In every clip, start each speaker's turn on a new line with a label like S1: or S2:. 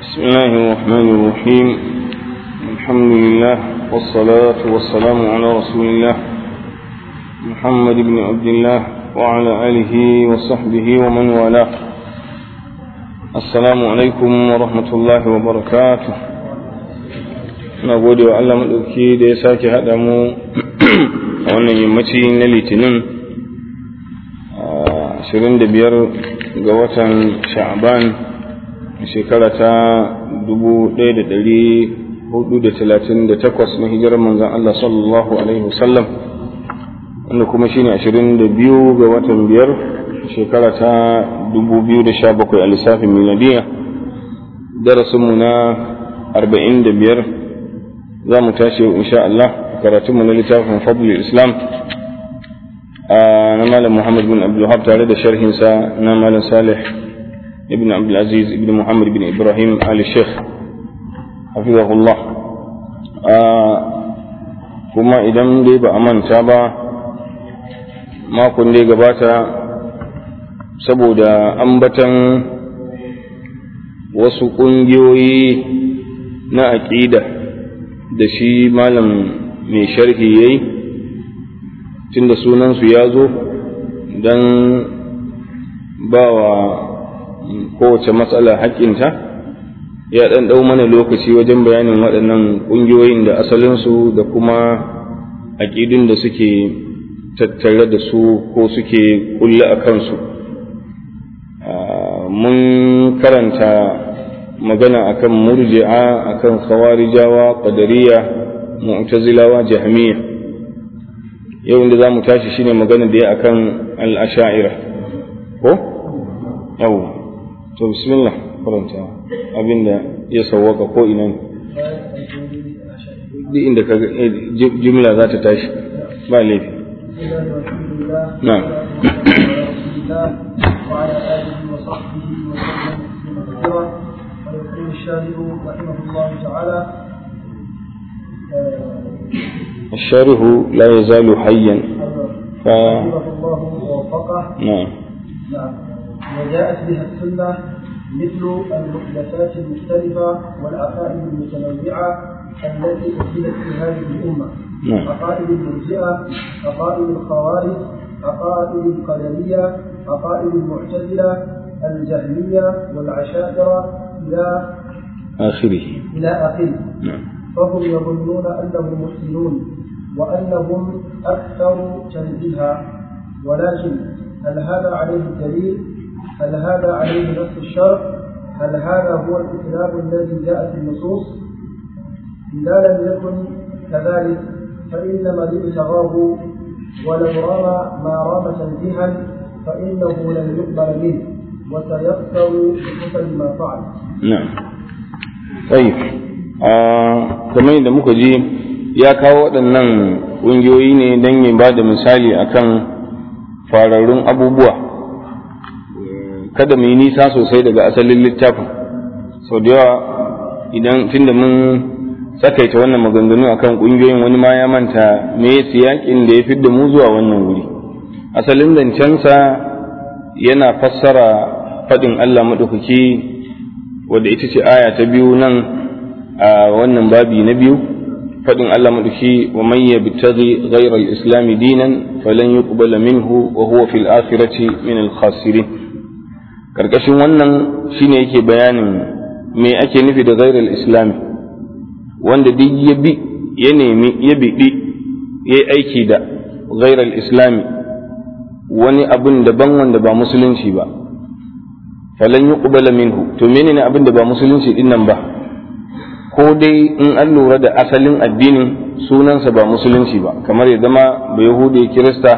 S1: بسم الله الرحمن الرحيم الحمد لله والصلاة والسلام على رسول الله محمد بن عبد الله وعلى آله وصحبه ومن والاه السلام عليكم ورحمة الله وبركاته na gode wa Allah maɗauki da ya sake haɗa mu a wannan yammaci na litinin 25 ga watan sha'ban shekara ta 1438 na hijirar manzan Allah sallallahu Alaihi wasallam wanda kuma shine 22 ga watan biyar shekara ta 2017 a lissafin miladiya darasinmu na 45 za mu tashi insha Allah karatunmu na littafin fadlul islam na malam Muhammad bin Abdul tare da sharhinsa na malam Salih ibn Abdul Aziz ibn Muhammad bin Ibrahim Ali Sheikh hafizahullah kuma idan dai ba a manta ba makon da ya gabata saboda ambatan wasu ƙungiyoyi na aƙida da shi malam mai sharhi ya yi tunda sunansu ya zo don ba wa kowace matsala haƙƙinta ya ɗan ɗau mana lokaci wajen bayanin waɗannan ƙungiyoyin da asalinsu da kuma aƙidun da suke tattare da su ko suke ƙulle a kansu mun karanta magana akan murji'a akan khawarijawa qadariya mu'tazilawa jahmiya yau inda zamu tashi shine magana da ya akan al-asha'ira ko yau to bismillah karanta abinda ya sawwaka ko ina ne duk inda ka jumla za ta tashi ba laifi na'am
S2: وعلى آله وصحبه وسلم كثيرا ويقول الشارع رحمه الله تعالى
S1: الشارح لا يزال حيا ف...
S2: رحمه الله ووفقه
S1: نعم
S2: نعم وجاءت بها السنة مثل المحدثات المختلفة والعقائد المتنوعة التي أدلت في هذه الأمة
S1: نعم.
S2: عقائد المرجئة عقائد الخوارج عقائد القدرية عقائد المعتزلة الجهمية والعشائرة إلى
S1: آخره
S2: إلى آخره
S1: نعم
S2: فهم يظنون أنهم محسنون وأنهم أكثر تنزيها ولكن هل هذا عليه الدليل؟ هل هذا عليه نص الشرع؟ هل هذا هو الإسلام الذي جاء في النصوص؟ إذا لم يكن كذلك فإنما ابتغاه ولو رمى ما رام تنزيها فإنه لن يقبل منه وسيخسر بحسن ما فعل.
S1: na'am طيب kamar yadda muka ji ya kawo waɗannan ƙungiyoyi ne don ya ba da misali akan fararrun abubuwa kada mu yi nisa sosai daga asalin littafin sau da yawa idan tunda mun tsakaita wannan maganganu akan ƙungiyoyin wani ma ya manta me siyaƙin da ya fi da mu zuwa wannan wuri asalin zancensa yana fassara faɗin Allah maɗaukaki wadda ita ce aya ta biyu nan a wannan babi na biyu faɗin Allah maɗauki wa man yabtaghi ghayra al-islam dinan falan yuqbala minhu wa huwa fil akhirati min al-khasirin karkashin wannan shine yake bayanin me ake nufi da ghayra al-islam wanda duk ya bi ya nemi ya biɗi ya yi aiki da ghayra al-islam wani abun daban wanda ba musulunci ba falan yuqbala minhu to menene abin da ba musulunci din nan ba ko dai in an lura da asalin addinin sunansa ba musulunci ba kamar ya zama ba yahudi kirista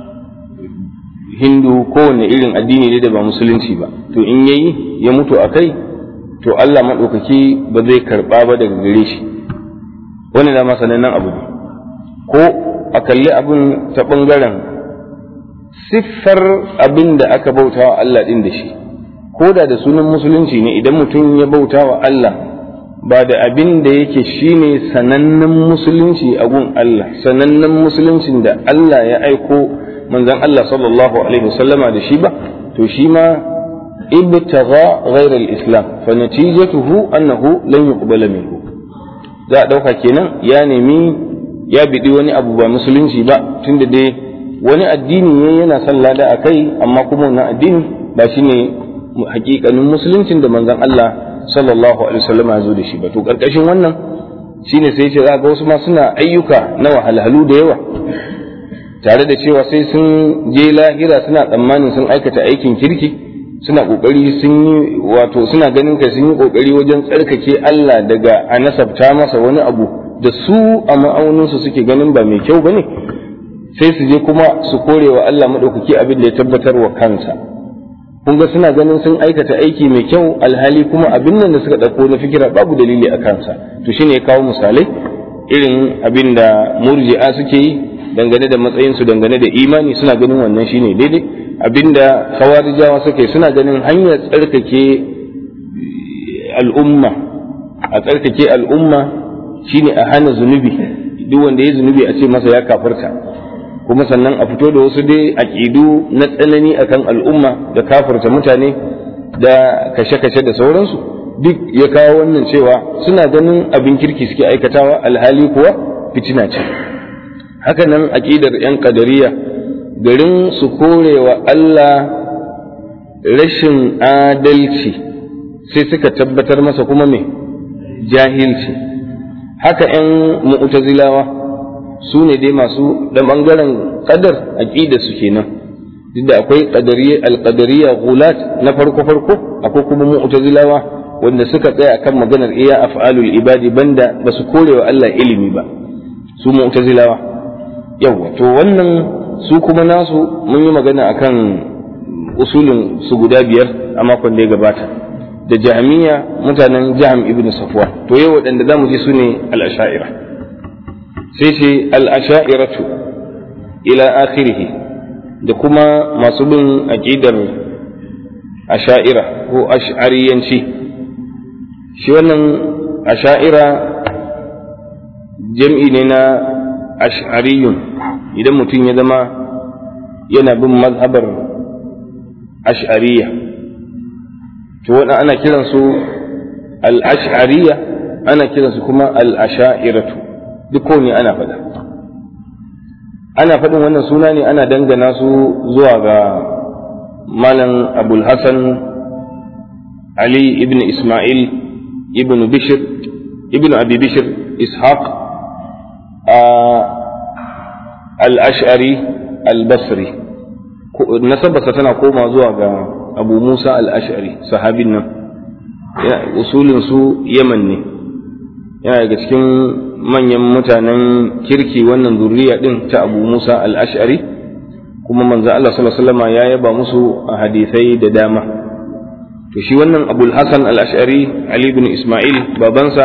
S1: hindu kowane irin addini ne da ba musulunci ba to in yayi ya mutu a kai to Allah maɗaukaki ba zai karɓa ba daga gare shi wani da masanannen abu ne ko a kalli abin ta ɓangaren siffar abin da aka bauta wa Allah ɗin da shi ko da da sunan musulunci ne idan mutum ya bauta wa Allah ba da abin da yake shine sanannen musulunci a gun Allah sanannen musuluncin da Allah ya aiko manzon Allah sallallahu alaihi wasallama da shi ba to shi ma ibtagha ghayra al-islam fa natijatuhu annahu lan yuqbala minhu za a dauka kenan ya nemi ya bidi wani abu ba musulunci ba tunda dai wani addini ne yana son lada a kai amma kuma wannan addini ba shine hakikanin musuluncin da manzon Allah sallallahu alaihi wasallam ya zo da shi ba to karkashin wannan shine sai ce za ga wasu ma suna ayyuka na wahalhalu da yawa tare da cewa sai sun je lahira suna tsammanin sun aikata aikin kirki suna kokari sun yi wato suna ganin kai sun yi kokari wajen tsarkake Allah daga a nasabta masa wani abu da su a ma'auninsu suke ganin ba mai kyau bane sai su je kuma su kore wa Allah madaukaki abin da ya tabbatar wa kansa kun ga suna ganin sun aikata aiki mai kyau alhali kuma abin nan da suka ɗauko na fikira babu dalili a kansa to shine ya kawo misalai irin abin da murji'a suke yi dangane da matsayinsu dangane da imani suna ganin wannan shine daidai abinda khawarijawa suke suna ganin hanyar tsarkake al'umma a tsarkake al'umma shine a hana zunubi duk wanda ya zunubi a ce masa ya kafarta kuma sannan a fito da wasu dai aƙidu na tsanani akan al'umma da kafarta mutane da kashe-kashe da sauransu duk ya kawo wannan cewa suna ganin abin kirki suke aikatawa alhali kuwa fitina ce haka nan aƙidar 'yan ƙadariya garin su korewa Allah rashin adalci sai suka tabbatar masa kuma me jahilci haka 'yan mu'tazilawa su ne dai masu da ɓangaren ƙadar aƙida su kenan duk da akwai alƙadariya gulat na farko-farko akwai kuma mu'tazilawa wanda suka tsaya akan maganar iya af'alul ibadi banda ba su korewa Allah ilimi ba su mu'tazilawa yawa to wannan su kuma nasu mun yi magana akan usulin su guda biyar a makon da ya gabata da jahmiya mutanen jaham ibn safwan to yau waɗanda za mu ji su ne al'asha'ira sai ce al'asha'iratu ila akhirihi da kuma masu bin aƙidar asha'ira ko ash'ariyanci shi wannan asha'ira jam'i ne na ash'ariyun idan mutum ya zama yana bin mazhabar ash'ariya to wannan ana kiransu al-ash'ariya ana kiransu kuma al-asha'iratu duk ne ana faɗa ana faɗin wannan suna ne ana dangana su zuwa ga malam abul hassan ali ibn ismail ibn bishir ibn abi bishir ishaq al-ash'ari al-basri nasabarsa tana koma zuwa ga abu musa al-ash'ari sahabin nan usulin su yaman ne yana daga cikin manyan mutanen kirki wannan zuriya din ta abu musa al-ash'ari kuma manzo Allah sallallahu alaihi wasallam ya yaba musu a hadisai da dama to shi wannan abul hasan al-ash'ari ali ibn isma'il babansa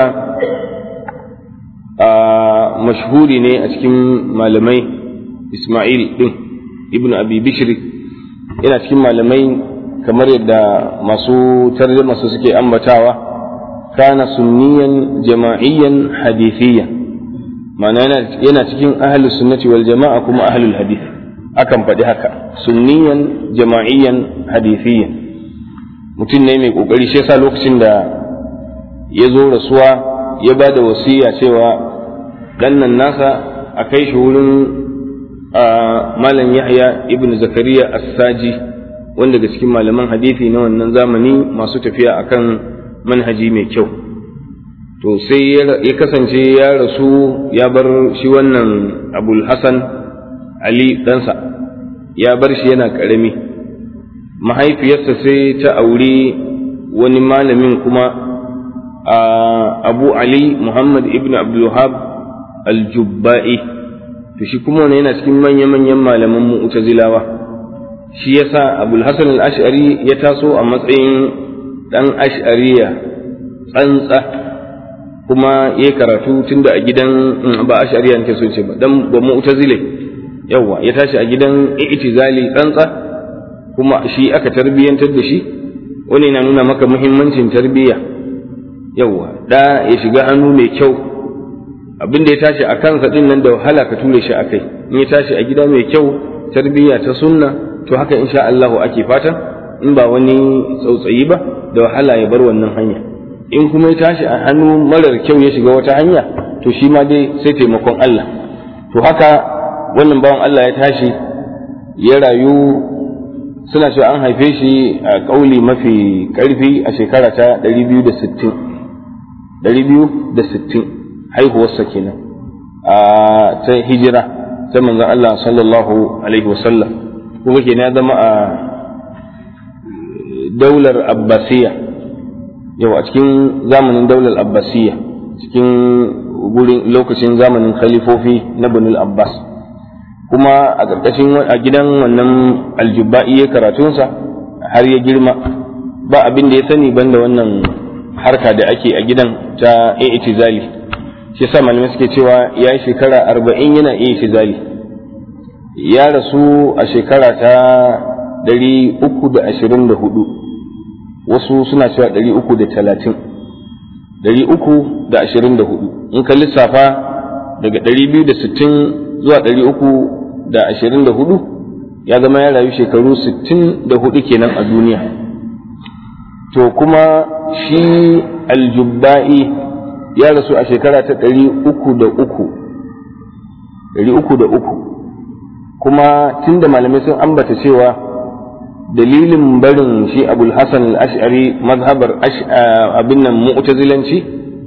S1: a mashhuri ne a cikin malamai isma'il din ibn abi bishr yana cikin malamai kamar yadda masu tarjuma su suke ambatawa kana sunniyan jama'iyyan hadithiyan ma'ana yana cikin ahlus sunnati wal jama'a kuma ahlul hadith akan faɗi haka sunniyan jama'iyyan hadithiyan mutum ne mai kokari shi yasa lokacin da ya zo rasuwa ya ba da wasiya cewa ɗannan nasa a kai shi wurin malam yahya ibn zakariya as-saji wanda daga cikin malaman hadisi na wannan zamani masu tafiya akan manhaji mai kyau to sai ya kasance ya rasu ya bar shi wannan abul hasan ali ɗansa ya bar shi yana ƙarami mahaifiyarsa sai ta auri wani malamin kuma abu ali muhammad ibn abdulwahab al-jubba'i to shi kuma wani yana cikin manya-manyan malaman mu'tazilawa shi yasa abul hasan al-ash'ari ya taso a matsayin dan ash'ariya tsantsa kuma ya karatu tunda a gidan ba ash'ariya nake so ce ba dan ba mu'tazile yawa ya tashi a gidan i'tizali tsantsa kuma shi aka tarbiyyantar da shi wani na nuna maka muhimmancin tarbiyya yawa da ya shiga hannu mai kyau abin da ya tashi a kansa din nan da wahala ka ture shi a kai in ya tashi a gida mai kyau tarbiyya ta sunna to haka insha Allah ake fata in ba wani tsautsayi ba da wahala ya bar wannan hanya in kuma ya tashi a hannu marar kyau ya shiga wata hanya to shi ma dai sai taimakon Allah to haka wannan bawan Allah ya tashi ya rayu suna cewa an haife shi a ƙauli mafi ƙarfi a shekara ta 260 260 haihuwarsa kenan a ta hijira ta manzon Allah sallallahu alaihi wasallam kuma kenan ya zama a daular abbasiya yau a cikin zamanin daular abbasiya cikin gurin lokacin zamanin khalifofi na banul abbas kuma a ƙarƙashin a gidan wannan aljubba'i ya karatunsa har ya girma ba abin da ya sani banda wannan harka da ake a gidan ta i'tizali shi sa malamai suke cewa ya yi shekara arba'in yana i'tizali ya rasu a shekara ta ɗari uku da ashirin da hudu wasu suna cewa ɗari uku da talatin ɗari uku da ashirin da hudu in ka lissafa daga ɗari biyu da sittin zuwa ɗari uku da ashirin da hudu ya zama ya rayu shekaru sittin da hudu kenan a duniya to kuma shi aljubba'i ya rasu a shekara ta ɗari uku da uku ɗari uku da uku kuma tunda malamai sun ambata cewa dalilin barin shi abul hasan al-ash'ari mazhabar abin nan mu'tazilanci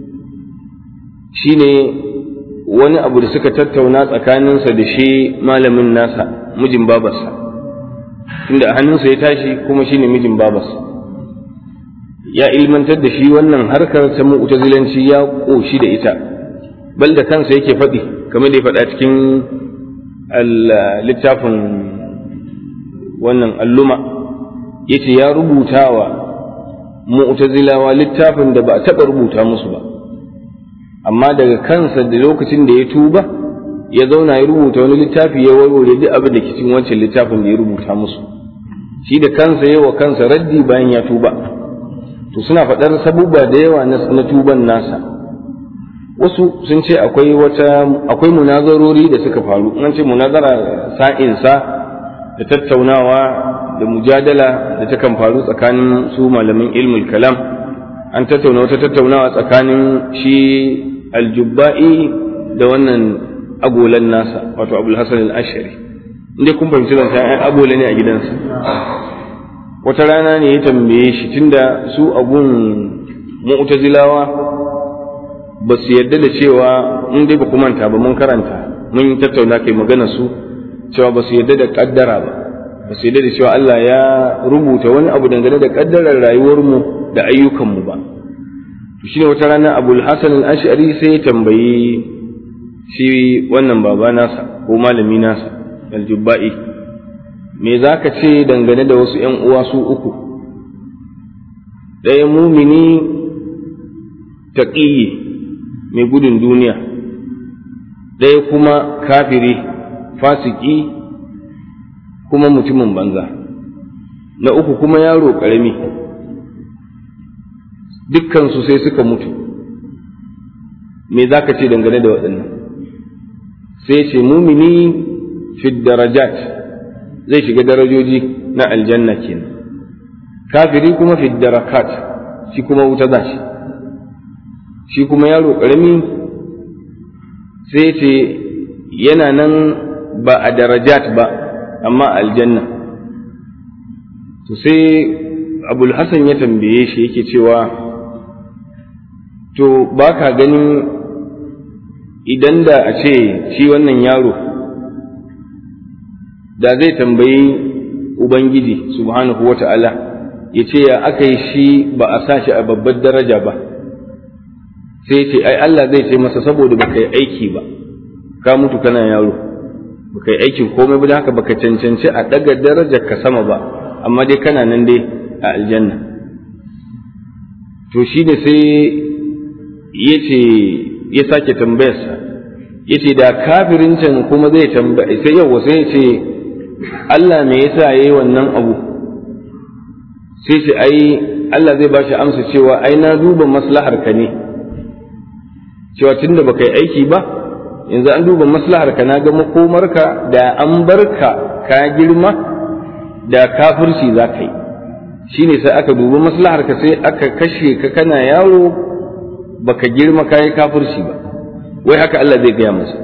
S1: shine wani abu da suka tattauna tsakaninsa da shi malamin nasa mijin babarsa tunda a hannunsa ya tashi kuma shine mijin babarsa ya ilmantar da shi wannan harkar ta mu'tazilanci ya ƙoshi da ita bal da kansa yake faɗi kamar da ya faɗa cikin littafin wannan alluma yace ya rubuta wa mu'tazilawa littafin da ba a taɓa rubuta musu ba amma daga kansa da lokacin da ya tuba ya zauna ya rubuta wani littafi ya warware duk abin da ke cikin wancan littafin da ya rubuta musu shi da kansa yawa kansa raddi bayan ya tuba to suna faɗar sabubba da yawa na tuban nasa wasu sun ce akwai wata akwai munazarori da suka faru an ce munazara sa'insa da tattaunawa da mujadala da takan faru tsakanin su malamin ilmul kalam an tattauna wata tattaunawa tsakanin shi aljubba'i da wannan agolan nasa wato abul hasan al-ashari inda kun fahimci zan ai agola ne a gidansa wata rana ne ya tambaye shi tunda su abun mu'tazilawa ba su yarda da cewa in dai ba ku manta ba mun karanta mun tattauna kai magana su cewa ba su yarda da kaddara ba ba su yarda da cewa Allah ya rubuta wani abu dangane da kaddarar rayuwarmu da ayyukanmu ba shi ne wata rana abul hasan al-ash'ari sai ya tambayi shi wannan baba nasa ko malami nasa aljubba'i me za ka ce dangane da wasu ‘yan uwa su uku ɗaya mumini taƙiyi mai gudun duniya ɗaya kuma kafiri fasiki kuma mutumin banza na uku kuma yaro ƙarami dukkansu sai suka mutu me za ka ce dangane da waɗannan sai ce mumini fi darajat zai shiga darajoji na aljanna kenan kafiri kuma fi darakat shi kuma wuta za shi shi kuma yaro ƙarami sai ce yana nan ba a darajat ba amma aljanna to sai abul hasan ya tambaye shi yake cewa to ba ka ganin idan da a ce shi wannan yaro da zai tambayi ubangiji subhanahu wa ta'ala ya ce ya aka yi shi ba a sa shi a babbar daraja ba sai ce ai Allah zai ce masa saboda baka yi aiki ba ka mutu kana yaro baka yi aikin komai ba haka baka cancanci a daga darajar ka sama ba amma dai kana nan dai a aljanna to shi ne sai ya ce ya sake tambayarsa ya ce da kafirin can kuma zai tambaye sai yau sai ya ce Allah me yasa ya yi wannan abu sai ce ai Allah zai ba shi amsa cewa ai na duba maslahar ka ne cewa tunda baka yi aiki ba yanzu an duba maslahar ka na ga makomarka da an barka ka girma da kafirci za ka yi shine sai aka dubi maslahar ka sai aka kashe ka kana yaro baka girma kayi kafirci ba wai haka Allah zai gaya masa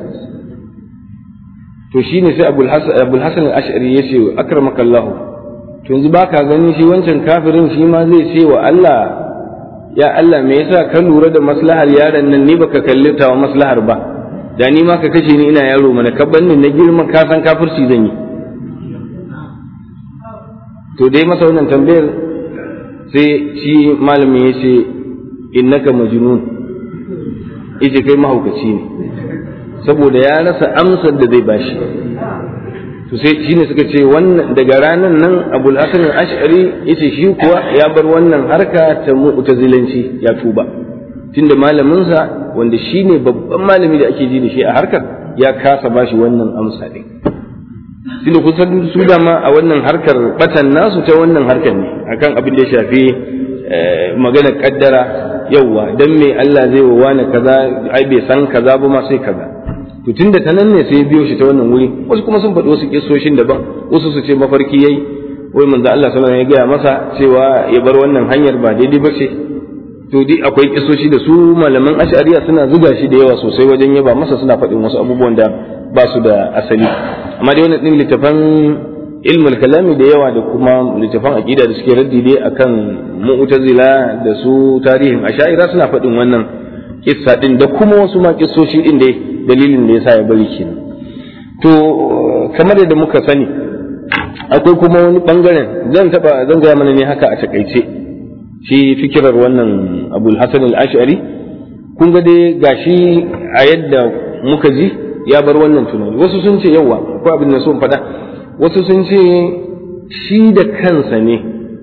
S1: to shine sai Abul Hasan Abul Hasan al-Ash'ari yace akramakallahu to yanzu baka gani shi wancan kafirin shi ma zai ce wa Allah ya Allah me yasa ka lura da maslahar yaron nan ni baka kalli ta wa maslahar ba da ni ma ka kashe ni ina yaro mana ka banni na girma ka san kafirci zan yi to dai masa wannan tambayar sai shi malami ya ce innaka majnun yace kai mahaukaci ne saboda ya rasa amsar da zai bashi to sai shine suka ce wannan daga ranan nan Abul Hasan al-Ash'ari yace shi kuwa ya bar wannan harka ta mu'tazilanci ya tuba tunda malamin sa wanda shine babban malami da ake ji da shi a harkar ya kasa bashi wannan amsa din tunda kusan su dama a wannan harkar batan nasu ta wannan harkar ne akan abin da ya shafi magana kaddara yauwa dan me Allah zai wa wani kaza ai bai san kaza ba ma sai kaza to tunda ta nan ne sai ya biyo shi ta wannan wuri wasu kuma sun faɗi wasu kissoshin daban wasu su ce mafarki yayi wai manzo Allah sallallahu alaihi wasallam ya gaya masa cewa ya bar wannan hanyar ba daidai ba ce to dai akwai kissoshi da su malaman ash'ariya suna zuga shi da yawa sosai wajen yaba masa suna faɗin wasu abubuwan da ba su da asali amma dai wannan din littafan ilmul kalami da yawa da kuma littafan aqida da suke raddi dai akan mu'tazila da su tarihin ash'ira suna faɗin wannan kissa din da kuma wasu ma kissoshi din dai dalilin da yasa ya bari kenan to kamar yadda muka sani akwai kuma wani bangaren zan taba zan gaya mana ne haka a takaice shi fikirar wannan abul hasan al-ash'ari kun ga dai gashi a yadda muka ji ya bar wannan tunani wasu sun ce yawa ko abin da sun faɗa wasu sun ce shi da kansa ne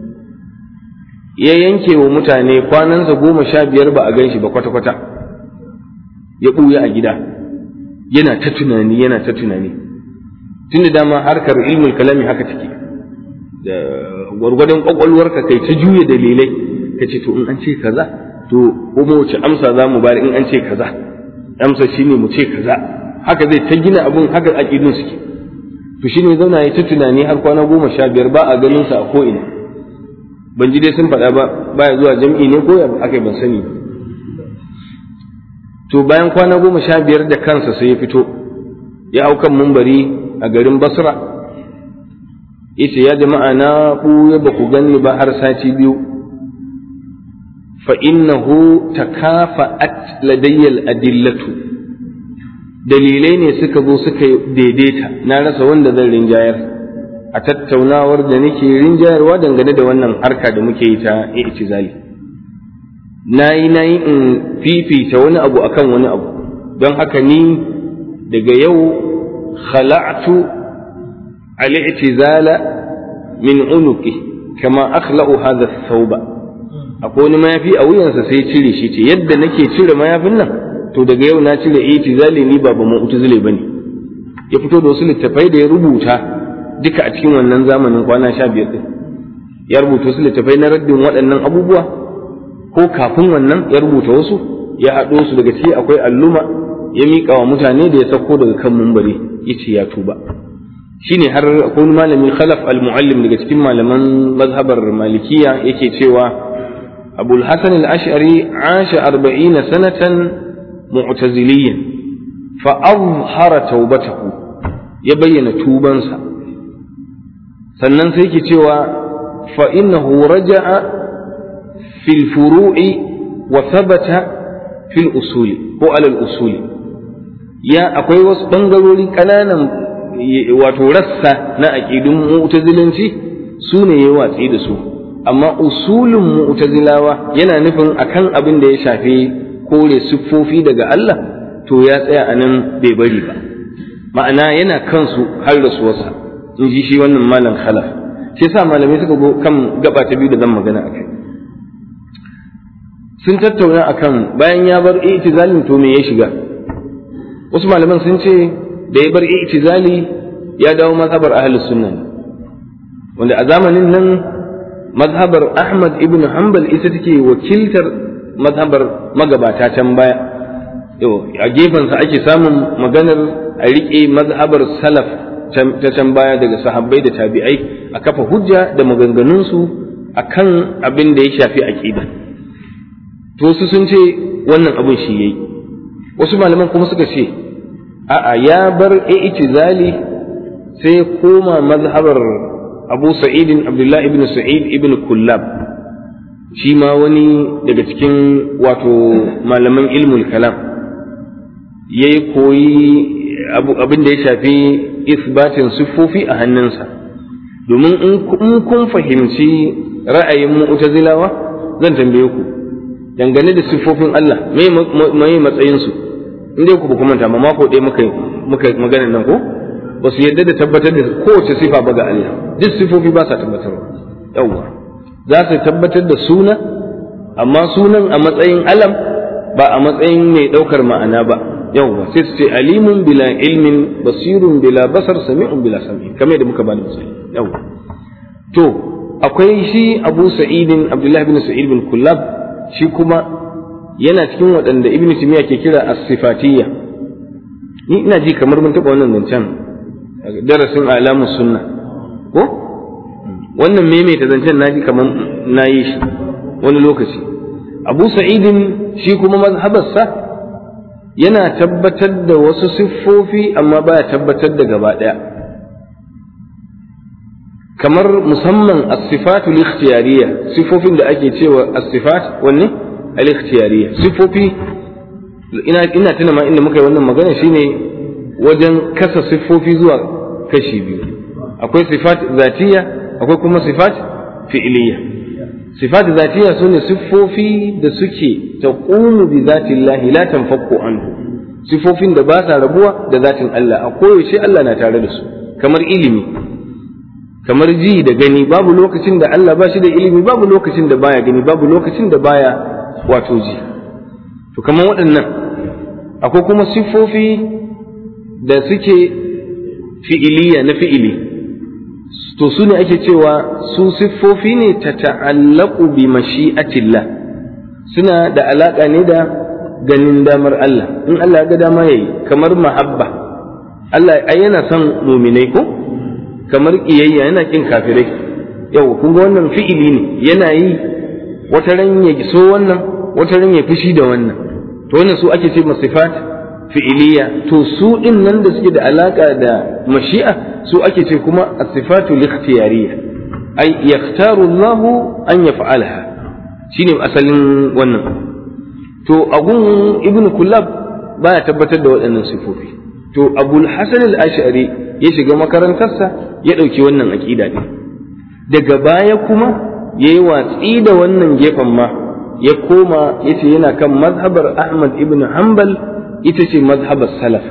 S1: ya yanke wa mutane kwanansa goma sha biyar ba a gan shi ba kwata-kwata ya ɓuya a gida yana ta tunani yana ta tunani tun da dama harkar ilmul kalami haka take da gwargwadon kwakwalwarka kai ta juya dalilai ka ce to in an ce kaza to kuma wace amsa za mu bari in an ce kaza amsa shine mu ce kaza haka zai ta gina abun haka aƙidun suke to shine zauna ya ta tunani har kwana goma sha biyar ba a ganin sa a ko'ina ban ji dai sun faɗa ba baya zuwa jam'i ne ko aka ban sani ba to bayan kwana goma sha biyar da kansa sai ya fito ya hau kan mumbari a garin basra yace ya jama'a na ɓuya ba ku ganni ba har sati biyu fa innahu takafa'at ladayyal adillatu dalilai ne suka zo suka daidaita na rasa wanda zan rinjayar a tattaunawar da nake rinjayarwa dangane da wannan harka da muke yi ta i'tizali na yi na yi in fifita wani abu akan wani abu don haka ni daga yau khala'tu al-i'tizala min unuqi kama akhla'u hadha thawba akwai wani mayafi a wuyansa sai cire shi ce yadda nake cire mayafin nan to daga yau na cire i'tizali ni ba ba mu'tazili bane ya fito da wasu littafai da ya rubuta duka a cikin wannan zamanin kwana sha biyar din ya rubuta wasu littafai na raddin waɗannan abubuwa ko kafin wannan ya rubuta wasu ya haɗo su daga ciki akwai alluma ya miƙa wa mutane da ya sauko daga kan mumbari ya ce ya tuba shine har akwai wani malami khalaf al-muallim daga cikin malaman mazhabar malikiya yake cewa abul hasan al-ash'ari asha arba'ina sanatan mu'taziliyan fa azhara taubatahu ya bayyana tubansa sannan sai yake cewa fa innahu raja'a fil furu'i wa thabata fil usuli ko alal usuli ya akwai wasu bangarori kananan wato rassa na aqidun mu'tazilanci su ne ya watsi da su amma usulun mu'tazilawa yana nufin akan abin da ya shafi kore siffofi daga Allah to ya tsaya a nan bai bari ba ma'ana yana kansu har rasuwarsa in ji shi wannan malam khalaf shi yasa malamai suka go kan gaba ta biyu da zan magana akai sun tattauna akan bayan ya bar i'tizalin to me ya shiga wasu malaman sun ce da ya bar i'tizali ya dawo mazhabar ahlus sunna wanda a zamanin nan mazhabar Ahmad ibn Hanbal ita take wakiltar mazhabar magabata can baya a gefensa ake samun maganar a riƙe mazhabar salaf ta can baya daga sahabbai da tabi'ai a kafa hujja da maganganunsu akan abin da ya shafi aqida to su sun ce wannan abin shi yayi wasu malaman kuma suka ce a'a ya bar i'tizali sai ya koma mazhabar Abu Sa'id Abdullah ibn Sa'id ibn Kullab shi ma wani daga cikin wato malaman ilmul kalam yayi koyi abin da ya shafi isbatin siffofi a hannunsa domin in kun fahimci ra'ayin mu'tazilawa zan tambaye ku dangane da siffofin Allah me matsayinsu in dai ku ba kuma ma mako ɗaya muka muka magana nan ko ba su yadda da tabbatar da kowace sifa ba ga Allah duk sifofi ba sa tabbatarwa yawwa za su tabbatar da suna amma sunan a matsayin alam ba a matsayin mai ɗaukar ma'ana ba yawwa sai su ce alimun bila ilmin basirun bila basar sami'un bila sami kamar da muka bani misali yawwa to akwai shi Abu Sa'idin Abdullah bin Sa'id bin Kullab shi kuma yana cikin waɗanda Ibn Taymiyyah ke kira as-sifatiyya ni ina ji kamar mun taɓa wannan zancen darasin alamu sunna ko wannan maimaita zancen na ji kamar na yi shi wani lokaci Abu Sa'idin shi kuma mazhabarsa yana tabbatar da wasu siffofi amma baya tabbatar da gaba ɗaya kamar musamman as-sifatul ikhtiyariyya sifofin da ake cewa as-sifat wanne al-ikhtiyariyya sifofi ina ina tuna ma inda muka yi wannan magana shine wajen kasa sifofi zuwa kashi biyu akwai sifat zatiyya akwai kuma sifat fi'liyya sifat zatiyya sune sifofi da suke taqumu bi zatillahi la tanfaku anhu sifofin da ba sa rabuwa da zatin Allah a koyaushe Allah na tare da su kamar ilimi kamar ji da gani babu lokacin da Allah ba shi da ilimi babu lokacin da baya gani babu lokacin da baya wato ji to kamar waɗannan akwai kuma siffofi da suke fi'iliya na fi'ili to su ne ake cewa su siffofi ne ta ta'allaku bi mashi'atillah suna da alaƙa ne da ganin damar Allah in Allah ga dama yayi kamar mahabba Allah ai yana son muminai ko kamar kiyayya yana kin kafirai yau kun ga wannan fi'ili ne yana yi wata ran ya so wannan wata ran ya fushi da wannan to wannan su ake ce masifat fi'iliya to su din nan da suke da alaka da mashi'a su ake ce kuma as-sifatu al-ikhtiyariyya ay yakhtaru Allah an yaf'alaha shine asalin wannan to agun ibn kullab baya tabbatar da waɗannan sifofi to abul hasan al-ash'ari ya shiga makarantarsa ya ɗauki wannan aƙida ɗin daga baya kuma ya yi watsi da wannan gefen ma ya koma ya ce yana kan mazhabar ahmad ibn hanbal ita ce mazhabar salaf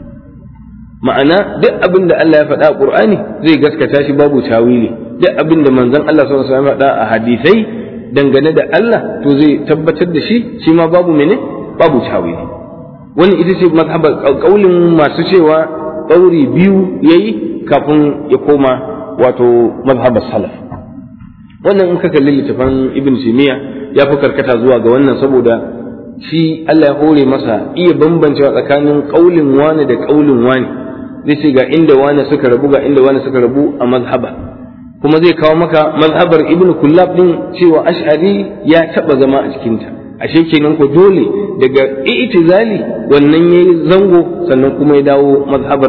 S1: ma'ana duk abin da Allah ya faɗa a ƙur'ani zai gaskata shi babu tawili duk abin da manzon Allah sallallahu alaihi wasallam faɗa a hadisai dangane da Allah to zai tabbatar da shi shi ma babu mene babu tawili wannan ita ce mazhabar kaulin masu cewa ɗauri biyu yayi kafin ya koma wato mazhabar salaf wannan in ka kalli littafan ibn simiya ya fi karkata zuwa ga wannan saboda shi Allah ya hore masa iya bambancewa tsakanin kaulin wani da kaulin wani zai ce ga inda wani suka rabu ga inda wani suka rabu a mazhaba kuma zai kawo maka mazhabar ibn kullab din cewa ash'ari ya taba zama a cikinta ashe kenan ko dole daga i'tizali wannan yayi zango sannan kuma ya dawo mazhabar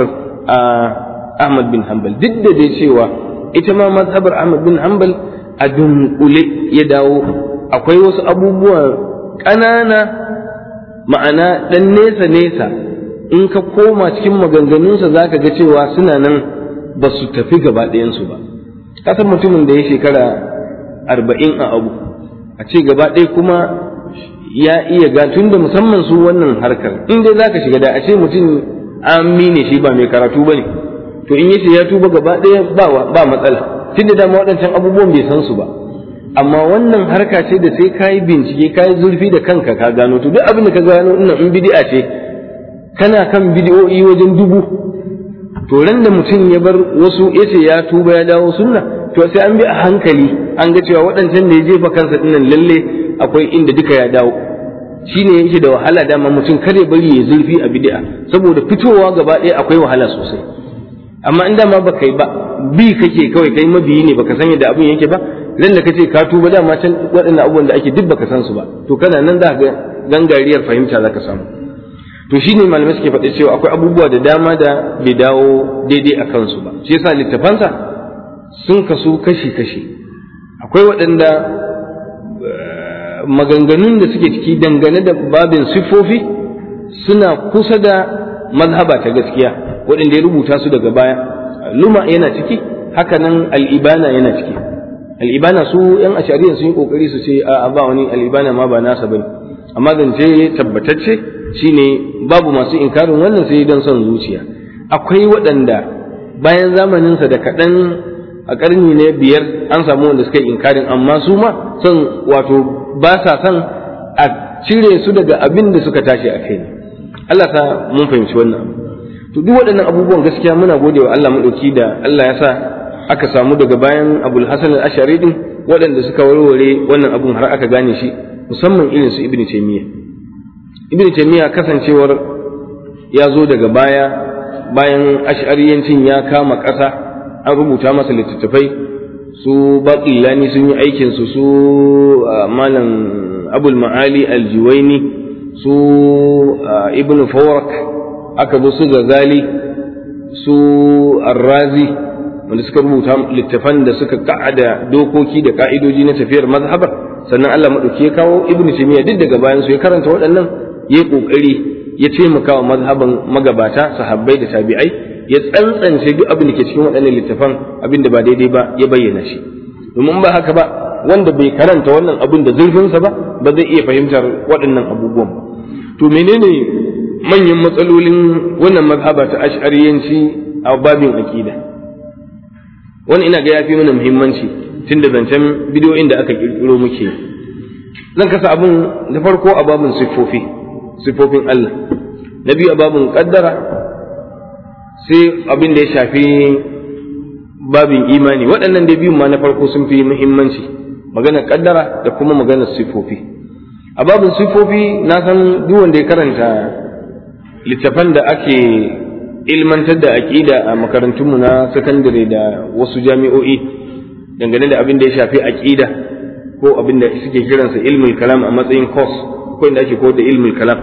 S1: Ahmad bin Hanbal duk da dai cewa ita ma mazhabar Ahmad bin Hanbal a dunkule ya dawo akwai wasu abubuwa ƙanana ma'ana ɗan nesa nesa in ka koma cikin maganganunsa za ka ga cewa suna nan ba su tafi gaba ɗayansu ba kasan mutumin da ya shekara arba'in a abu a ce gaba ɗaya kuma ya iya ga tun da musamman su wannan harkar in dai za ka shiga da a ce mutum amine shi ba mai karatu ba ne to in yace ya tuba gaba ɗaya ba matsala tun da dama waɗancan abubuwan bai san su ba amma wannan harka ce da sai ka yi bincike ka yi zurfi da kanka ka gano to duk abin da ka gano ina in bidi'a ce kana kan bidi'o'i wajen dubu to ran da mutum ya bar wasu yace ya tuba ya dawo sunna to sai an bi a hankali an ga cewa waɗancan da ya jefa kansa dinnan lalle akwai inda duka ya dawo shine yake da wahala dama mutum kare bari ya zurfi a bid'a saboda fitowa gaba ɗaya akwai wahala sosai amma in dama baka yi ba bi kake kawai kai mabiyi ne baka san yadda abin yake ba ran da kace ka tuba dama can waɗannan abubuwan da ake duk baka san su ba to kana nan za ga gangariyar fahimta zaka samu to shine malamai suke faɗi cewa akwai abubuwa da dama da bai dawo daidai a kansu ba shi yasa littafansa sun kasu kashi kashi akwai waɗanda maganganun da suke ciki dangane da babin siffofi suna kusa da mazhaba ta gaskiya waɗanda ya rubuta su daga baya luma yana ciki hakanan al'ibana yana ciki al'ibana su yan ashariya sun yi kokari su ce a ba wani al'ibana ma ba nasa bane amma zance tabbatacce shine babu masu inkarin wannan sai don son zuciya akwai waɗanda bayan zamaninsa da kaɗan a ƙarni na biyar an samu wanda suka yi inkarin amma su ma son wato ba sa son a cire su daga abin da suka tashi a kai Allah sa mun fahimci wannan abu to duk waɗannan abubuwan gaskiya muna gode wa Allah maɗauki da Allah ya sa aka samu daga bayan Abul Hasan al-Ashari din waɗanda suka warware wannan abun har aka gane shi musamman irin su Ibn Taymiyyah Ibn Taymiyyah kasancewar ya zo daga baya bayan ash'ariyancin ya kama ƙasa an rubuta masa littattafai su baƙillani sun yi aikin su su malam abul ma'ali aljiwaini su ibn fawrak aka zo su gazali su arrazi wanda suka rubuta littafan da suka ka'ada dokoki da ka'idoji na tafiyar mazhabar sannan Allah maɗauki ya kawo ibn taymiya duk daga bayan su ya karanta waɗannan ya kokari ya taimaka wa mazhaban magabata sahabbai da tabi'ai ya tsantsance duk abin da ke cikin waɗannan littafan abin da ba daidai ba ya bayyana shi domin ba haka ba wanda bai karanta wannan abin da zurfinsa ba ba zai iya fahimtar waɗannan abubuwan ba to menene manyan matsalolin wannan mazhaba ta ash'ariyanci a babin aqida wani ina ga yafi mana muhimmanci tun da zancen bidiyoyin da aka kirkiro muke zan kasa abin da farko a babin siffofi siffofin Allah na biyu a babin kaddara sai abin da ya shafi babin imani waɗannan da biyun ma na farko sun fi muhimmanci maganar kaddara da kuma maganar siffofi a babin siffofi na san duk wanda ya karanta littafan da ake ilmantar da aƙida a makarantunmu na sakandare da wasu jami'o'i dangane da abin da ya shafi aƙida ko abin da suke kiransa ilmul kalam a matsayin course ko inda ake koyar da ilmul kalam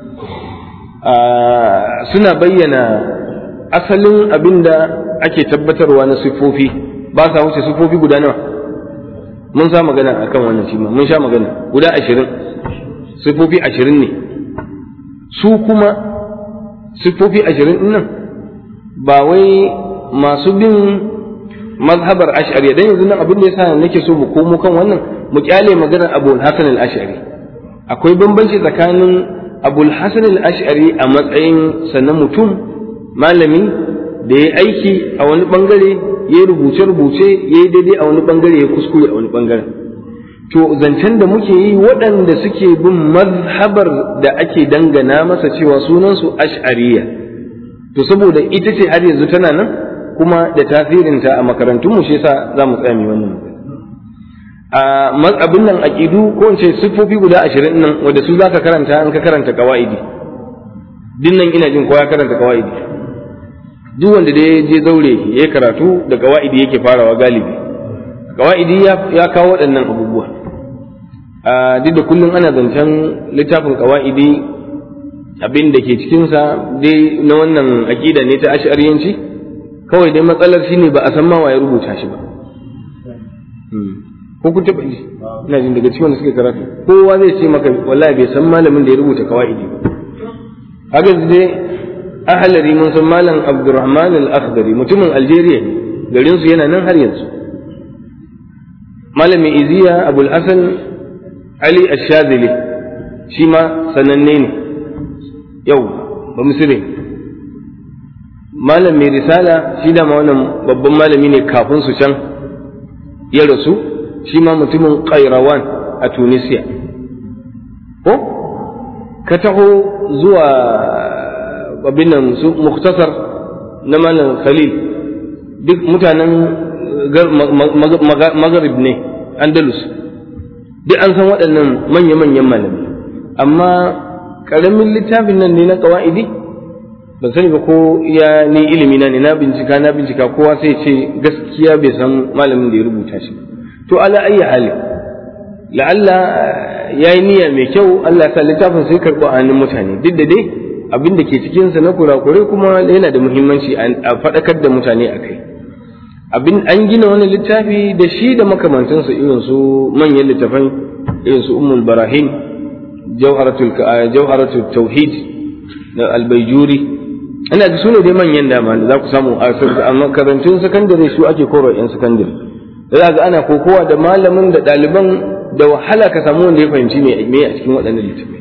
S1: suna bayyana asalin abin da ake tabbatarwa na siffofi ba sa wuce siffofi guda nawa mun sa magana akan wannan shi mun sha magana guda ashirin siffofi ashirin ne su kuma siffofi ashirin nan ba wai masu bin mazhabar ash'ari dan yanzu nan abin da yasa nake so mu komo kan wannan mu kyale maganar Abu Hasan al-Ash'ari akwai bambanci tsakanin Abu Hasan al-Ash'ari a matsayin sannan mutum malami da ya aiki a wani bangare ya rubuce rubuce ya yi daidai a wani bangare ya kuskure a wani bangare to zancen da muke yi waɗanda suke bin mazhabar da ake dangana masa cewa sunansu ash'ariya to saboda ita ce har yanzu tana nan kuma da tasirinta a makarantunmu shi yasa za mu tsaya mai wannan a abin nan aqidu ko in ce siffofi guda ashirin nan wanda su zaka karanta in ka karanta qawaidi din nan ina jin kowa karanta qawaidi duk wanda da ya je zaure ya karatu da qawaidi yake farawa galibi qawaidi ya kawo waɗannan abubuwa a duk da kullum ana zancen littafin qawaidi abin da ke cikinsa dai na wannan aƙida ne ta ash'ariyanci kawai dai matsalar shi ne ba a san ma ya rubuta shi ba ko kun taɓa ji ina jin daga cikin wanda suke karatu kowa zai ce maka wallahi bai san malamin da ya rubuta kawaidi ba haka dai ahalari mun san malam abdurrahman al-akhdari mutumin algeria ne garin su yana nan har yanzu malamin iziya abul hasan ali ash-shazili shi ma sananne ne yau ba misiri malam mai risala shi da wannan babban malami ne kafin su can ya rasu shi ma mutumin kairawan a tunisia ko ka taho zuwa abin nan su muktasar na malam khalil duk mutanen magharib ne andalus duk an san waɗannan manya-manyan malami amma ƙaramin littafin nan ne na ƙawa'idi ban sani ba ko ya ni ilimi na ne na bincika na bincika kowa sai ce gaskiya bai san malamin da ya rubuta shi to ala ayyi hali la'alla ya yi niyya mai kyau Allah sa littafin sai karɓo a hannun mutane duk da dai abin da ke cikinsa na kurakurai kuma yana da muhimmanci a faɗakar da mutane a kai abin an gina wani littafi da shi da makamantansa irin su manyan littafai irin su ummul barahin jawharatul jawharatul tauhid da albayjuri ina ga su ne dai manyan dama da za ku samu a makarantun sakandare su ake koro yan sakandare da ga ana kokowa da malamin da ɗaliban da wahala ka samu wanda ya fahimci me a cikin waɗannan littafai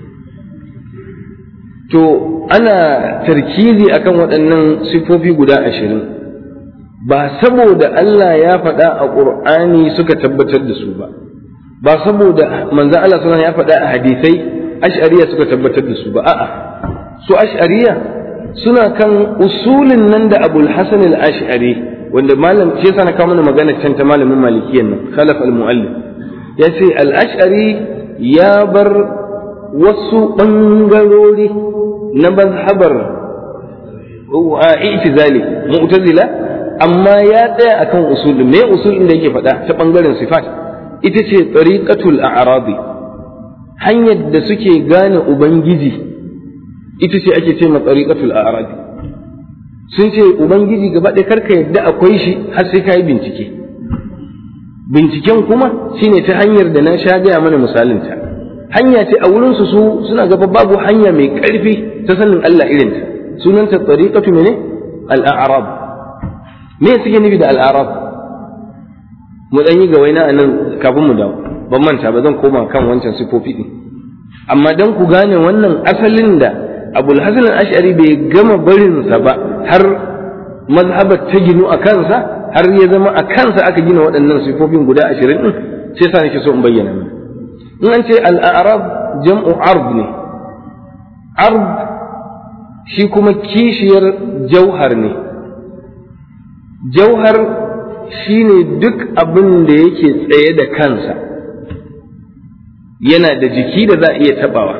S1: to ana tarkizi akan waɗannan siffofi guda ashirin ba saboda Allah ya faɗa a ƙur'ani suka tabbatar da su ba ba saboda manzo Allah sallallahu ya faɗa a hadisai ash'ariya suka tabbatar da su ba a'a su ash'ariya suna kan usulin nan da Abul Hasan al-Ash'ari wanda malam shi yasa na kawo mana magana can ta malamin malikiyan nan khalaf al-muallif ya ce al-ash'ari ya bar wasu ɓangarori na mazhabar i'tizali mu'tazila amma ya tsaya akan usulin me usulin da yake faɗa ta ɓangaren sifat ita ce tariqatul a'rabi hanyar da suke gane ubangiji ita ce ake ce ma tariqatul a'rabi sun ce ubangiji gaba ɗaya karka yadda akwai shi har sai ka yi bincike binciken kuma shine ta hanyar da na sha gaya mana misalinta hanya ce a wurinsu su suna gaba babu hanya mai ƙarfi ta sanin Allah irinta sunanta tariqatu mene al-a'rab me suke nufi da al-a'rab mu dan yi ga waina anan kafin mu dawo ban manta ba zan koma kan wancan sifofi din amma dan ku gane wannan asalin da Abul Hasan al-Ash'ari bai gama barin sa ba har mazhabar ta ginu a kansa har ya zama a kansa aka gina waɗannan sifofin guda ashirin din sai sa nake so in bayyana mana in an ce al'arab jam'u arb ne arb shi kuma kishiyar jauhar ne jauhar shi ne duk abin da yake tsaye da kansa yana da jiki da za a iya tabawa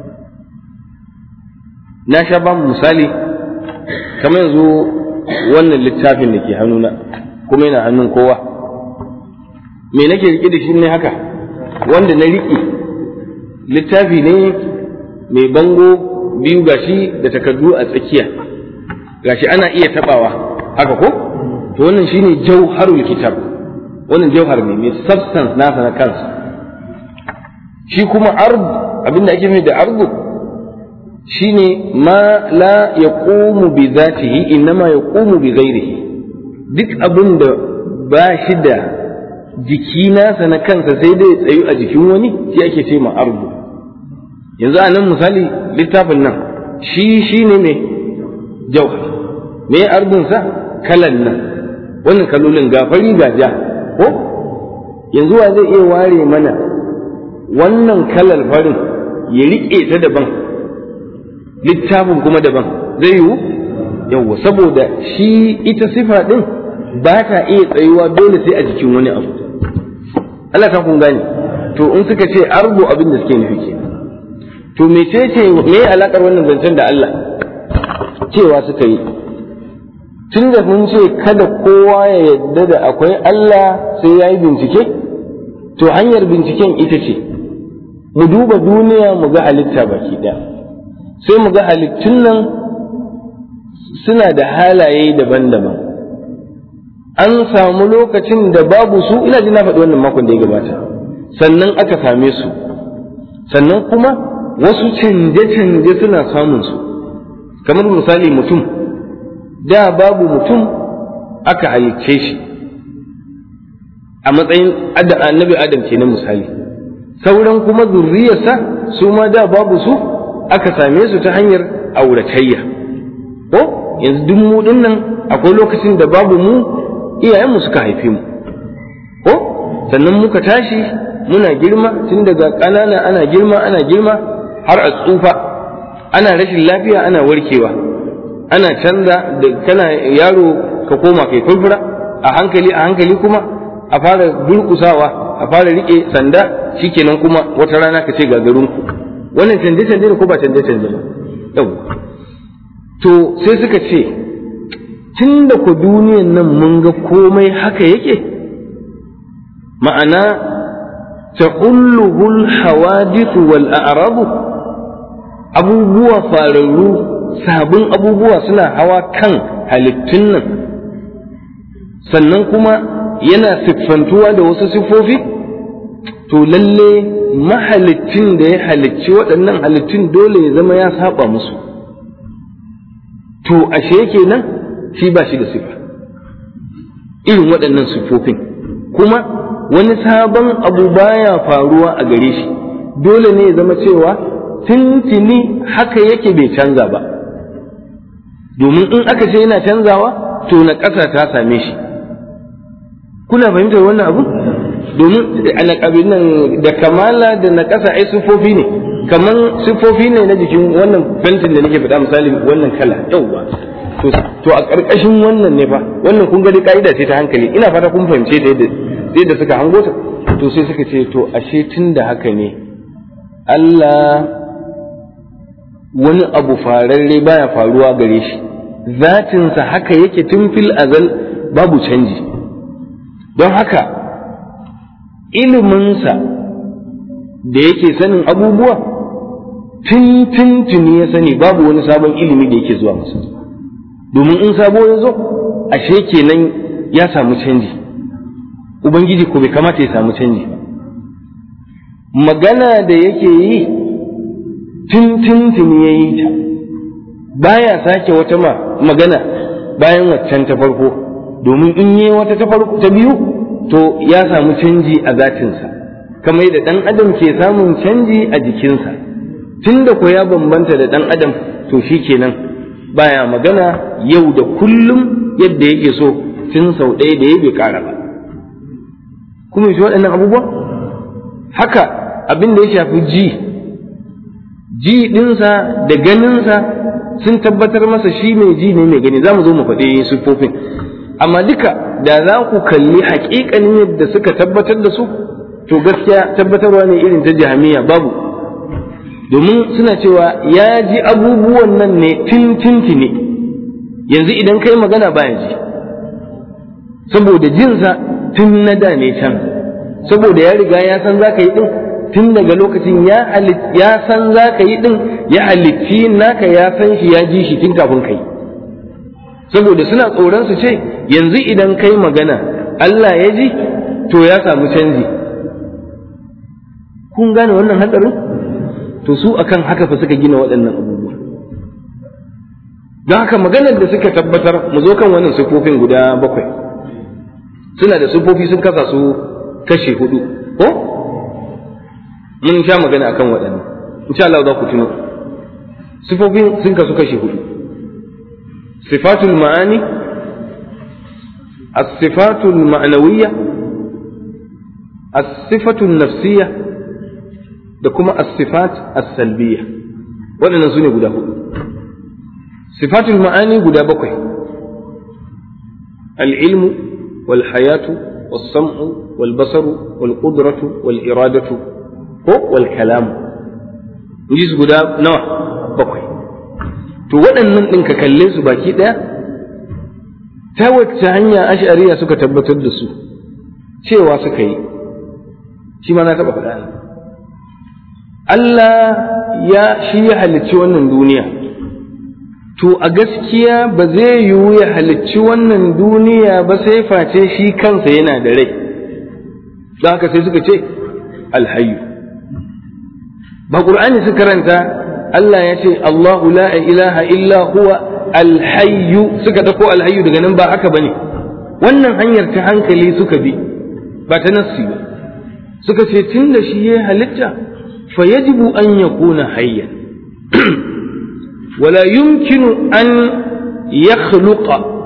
S1: na sha ba misali kamar yanzu wannan littafin da ke hannuna kuma yana hannun kowa me nake rike da shi ne haka wanda na riƙe littafi ne mai bango biyu gashi da takardu a tsakiya gashi ana iya tabawa haka ko to wannan shine jauharul kitab wannan jauhar ne mai substance nasa na kansa shi kuma ard abinda ake nufi da ardu shine ma la yaqumu bi zatihi innama yaqumu bi ghairihi duk abin da ba shi da jiki nasa na kansa sai dai tsayu a jikin wani shi ake ce ma ardu yanzu a nan misali littafin nan shi shi ne mai jauhar me ardunsa kalan nan wannan kalolin gafari ga ja ko yanzu wa zai iya ware mana wannan kalar farin ya riƙe ta daban littafin kuma daban zai yiwu yawwa saboda shi ita sifa ɗin ba ta iya tsayuwa dole sai a jikin wani abu Allah ka kun gane to in suka ce argo abin da suke nufi ke to me ce ce me alakar wannan zancen da Allah cewa suka yi tun da mun ce kada kowa ya yadda da akwai Allah sai ya yi bincike to hanyar binciken ita ce mu duba duniya mu ga halitta baki ɗaya sai mu ga halittun nan suna da halaye daban-daban an samu lokacin da babu su ina ji na faɗi wannan makon da ya gabata sannan aka same su sannan kuma wasu canje-canje suna samun su kamar misali mutum da babu mutum aka halicce shi a matsayin annabi adam ke na misali sauran kuma zurriyarsa su ma da babu su aka same su ta hanyar auratayya ko yanzu duk mu nan akwai lokacin da babu mu iyayenmu suka haife mu ko sannan muka tashi muna girma tun daga ƙanana ana girma ana girma har a tsufa ana rashin lafiya ana warkewa ana canza da kana yaro ka koma kai furfura a hankali a hankali kuma a fara durƙusawa a fara riƙe sanda shikenan kuma wata rana ka ce gagarunku wannan canje canje ne ko ba canje canje ba yau to sai suka ce tun da ku duniyan nan mun ga komai haka yake ma'ana ta'ulluhul hawadithu wal a'rabu abubuwa fararru sabon abubuwa suna hawa kan halittun nan sannan kuma yana siffantuwa da wasu siffofi to lalle mahalicin da ya halicci waɗannan halittun dole ya zama ya saba musu to ashe kenan shi ba shi da sifa irin waɗannan siffofin kuma wani sabon abu baya faruwa a gare shi dole ne ya zama cewa tintini haka yake bai canza ba domin in aka ce yana canzawa to na ƙasa ta same shi kuna fahimtar wannan abu domin nan da kamala da na ƙasa ai siffofi ne kaman siffofi ne na jikin wannan fentin da nake faɗa misali wannan kala yauwa to a ƙarƙashin wannan ne fa wannan kun gani ka'ida ce ta hankali ina fata kun fahimce ta yadda yadda suka hango ta to sai suka ce to ashe tun da haka ne Allah wani abu fararre baya faruwa gare shi zatinsa haka yake tun fil azal babu canji don haka iliminsa da yake sanin abubuwa tun tun tuni ya sani babu wani sabon ilimi da yake zuwa masa domin in sabo ya zo ashe kenan ya samu canji ubangiji ko bai kamata ya samu canji ba magana da yake yi tun tun tuni ya yi ta baya sake wata ma magana bayan waccan ta farko domin in yi wata ta farko ta biyu to ya samu canji a zatinsa kamar da ɗan adam ke samun canji a jikinsa tun da ko ya bambanta da ɗan adam to shi kenan baya magana yau da kullum yadda yake so tun sau ɗaya da ya bai ƙara ba kuma shi waɗannan abubuwa haka abin da ya shafi ji ji ɗinsa da ganinsa sun tabbatar masa shi mai ji ne mai gani za mu zo mu faɗi siffofin amma duka da za ku kalli haƙiƙanin yadda suka tabbatar da su to gaskiya tabbatarwa ne irin ta jahamiya babu domin suna cewa ya ji abubuwan nan ne tintintini yanzu idan kai magana baya ji saboda jinsa tun na da ne can saboda ya riga ya san za ka yi ɗin tun daga lokacin ya san za ka yi ɗin ya halitti naka ya san shi ya ji shi tun kafin kai saboda suna tsoron su ce yanzu idan kai magana Allah ya ji to ya samu canji kun gane wannan hatsarin to su akan haka fa suka gina waɗannan abubuwa don haka maganar da suka tabbatar mu zo kan wannan sifofin guda bakwai suna da sifofi sun kasa su kashe hudu ko mun sha magana akan waɗannan insha Allah za ku tuno sifofin sun kasu kashe hudu sifatul ma'ani الصفات المعنوية الصفة النفسية da kuma as-sifat as-salbiyya waɗannan su ne guda hudu sifatul ma'ani guda bakwai al-ilmu wal hayatu was sam'u wal basaru wal qudratu wal iradatu ko wal kalam ji su guda nawa bakwai to waɗannan ɗin ka kalle su baki ɗaya ta wacce hanya ash'ariya suka tabbatar da su cewa suka yi shi ma na taɓa faɗa ne Allah ya shi ya halicci wannan duniya to a gaskiya ba zai yiwu ya halicci wannan duniya ba sai face shi kansa yana da rai don haka sai suka ce alhayu ba ƙur'ani su karanta Allah ya ce Allahu la ilaha illa huwa alhayyu suka dako alhayyu daga nan ba haka bane wannan hanyar ta hankali suka bi ba ta nassi ba suka ce tun da shi ya halitta فيجب أن يكون حيا ولا يمكن أن يخلق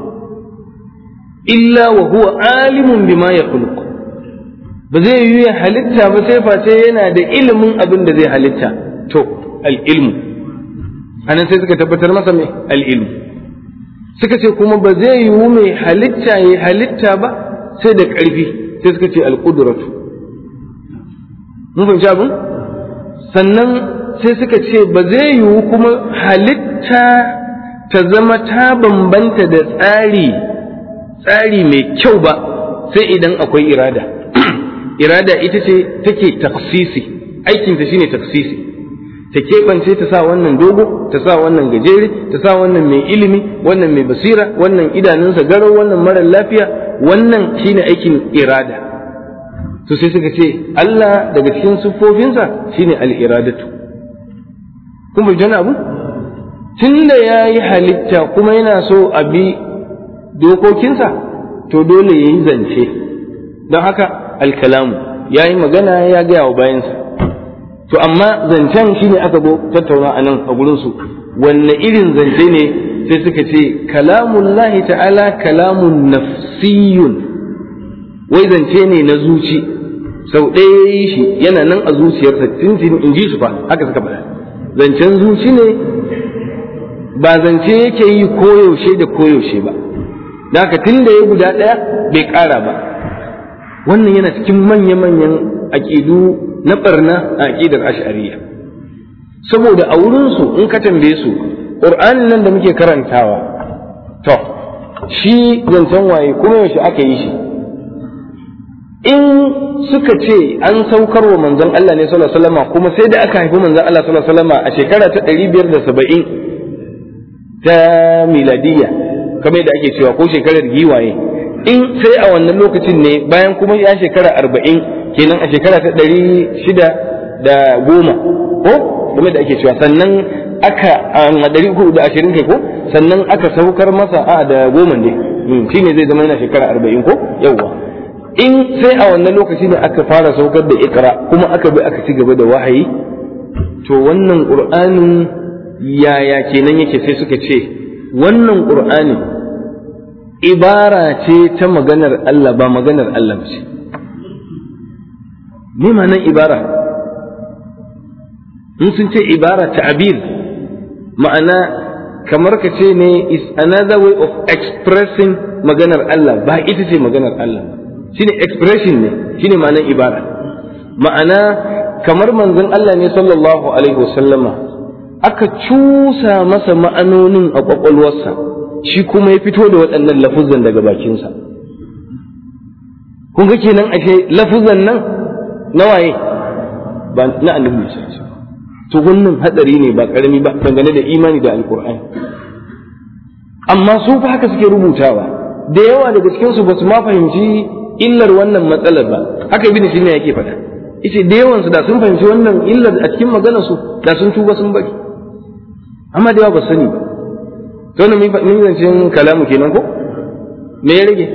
S1: إلا وهو عالم بما يخلق بزي يوي حلتا بسيفا تينا دا علم أبن دا زي حلتا تو العلم أنا سيسك تبتر مثلا العلم suka ce kuma ba zai yiwu mai halitta ya halitta ba sai da ƙarfi sai suka ce alƙudratu mun fahimci abin sannan sai suka ce ba zai yiwu kuma halitta ta zama ta bambanta da tsari tsari mai kyau ba sai idan akwai irada irada ita ce take taksisi aikinta shine taksisi ta keɓance ta sa wannan dogo ta sa wannan gajere ta sa wannan mai ilimi wannan mai basira wannan idanunsa garau wannan marar lafiya wannan shine aikin irada to sai suka ce Allah daga cikin siffofinsa shine al-iradatu kun bai abu tunda ya yi halitta kuma yana so a bi dokokinsa to dole ya yi zance don haka alkalamu ya yi magana ya gaya wa bayansa to amma zancen shi ne aka zo tattauna a nan a gurinsu wanne irin zance ne sai suka ce kalamun lahi ta'ala kalamun nafsiyun wai zance ne na zuci sau ɗaya ya yi shi yana nan a zuciyarsa tuntun in ji su fa haka suka faɗa zancen zuci ne ba zance yake yi koyaushe da koyaushe ba da haka tun da ya guda ɗaya bai ƙara ba wannan yana cikin manya-manyan aƙidu na ɓarna a aƙidar ash'ariya saboda a wurinsu in ka tambaye su ƙur'anin nan da muke karantawa to shi zancen waye kuma yaushe aka yi shi in suka ce an saukar wa manzon Allah ne sallallahu alaihi wasallam kuma sai da aka haifi manzon Allah sallallahu alaihi wasallam a shekara ta 570 ta miladiyya kamar yadda ake cewa ko shekarar giwaye in sai a wannan lokacin ne bayan kuma ya shekara arba'in kenan a shekara ta ɗari shida da goma ko kamar da ake cewa sannan aka a ɗari uku da ashirin kai ko sannan aka saukar masa a da goma ne shi ne zai zama yana shekara arba'in ko yawwa in sai a wannan lokaci ne aka fara saukar da ikra kuma aka bi aka ci gaba da wahayi to wannan qur'anin yaya kenan yake sai suka ce wannan qur'ani ibara ce ta maganar Allah ba maganar Allah ce me ma'anar ibara in sun ce ibara ta'abir ma'ana kamar ka ce ne is another way of expressing maganar Allah ba ita ce maganar Allah shine expression ne shine ma'anar ibara ma'ana kamar manzon Allah ne sallallahu alaihi wasallama aka cusa masa ma'anonin a kwakwalwarsa shi kuma ya fito da waɗannan lafuzan daga bakinsa kun ga kenan ashe lafuzan nan na waye ba na annabi ne to wannan hadari ne ba karami ba dangane da imani da alkur'ani amma su fa haka suke rubutawa da yawa daga cikin su basu ma fahimci illar wannan matsalar ba haka ibn sina yake faɗa yace da yawan su da sun fahimci wannan illar a cikin maganar su da sun tuba sun bari amma da yawa ba sani ba to ne mun zancen kalamu kenan ko me ya rage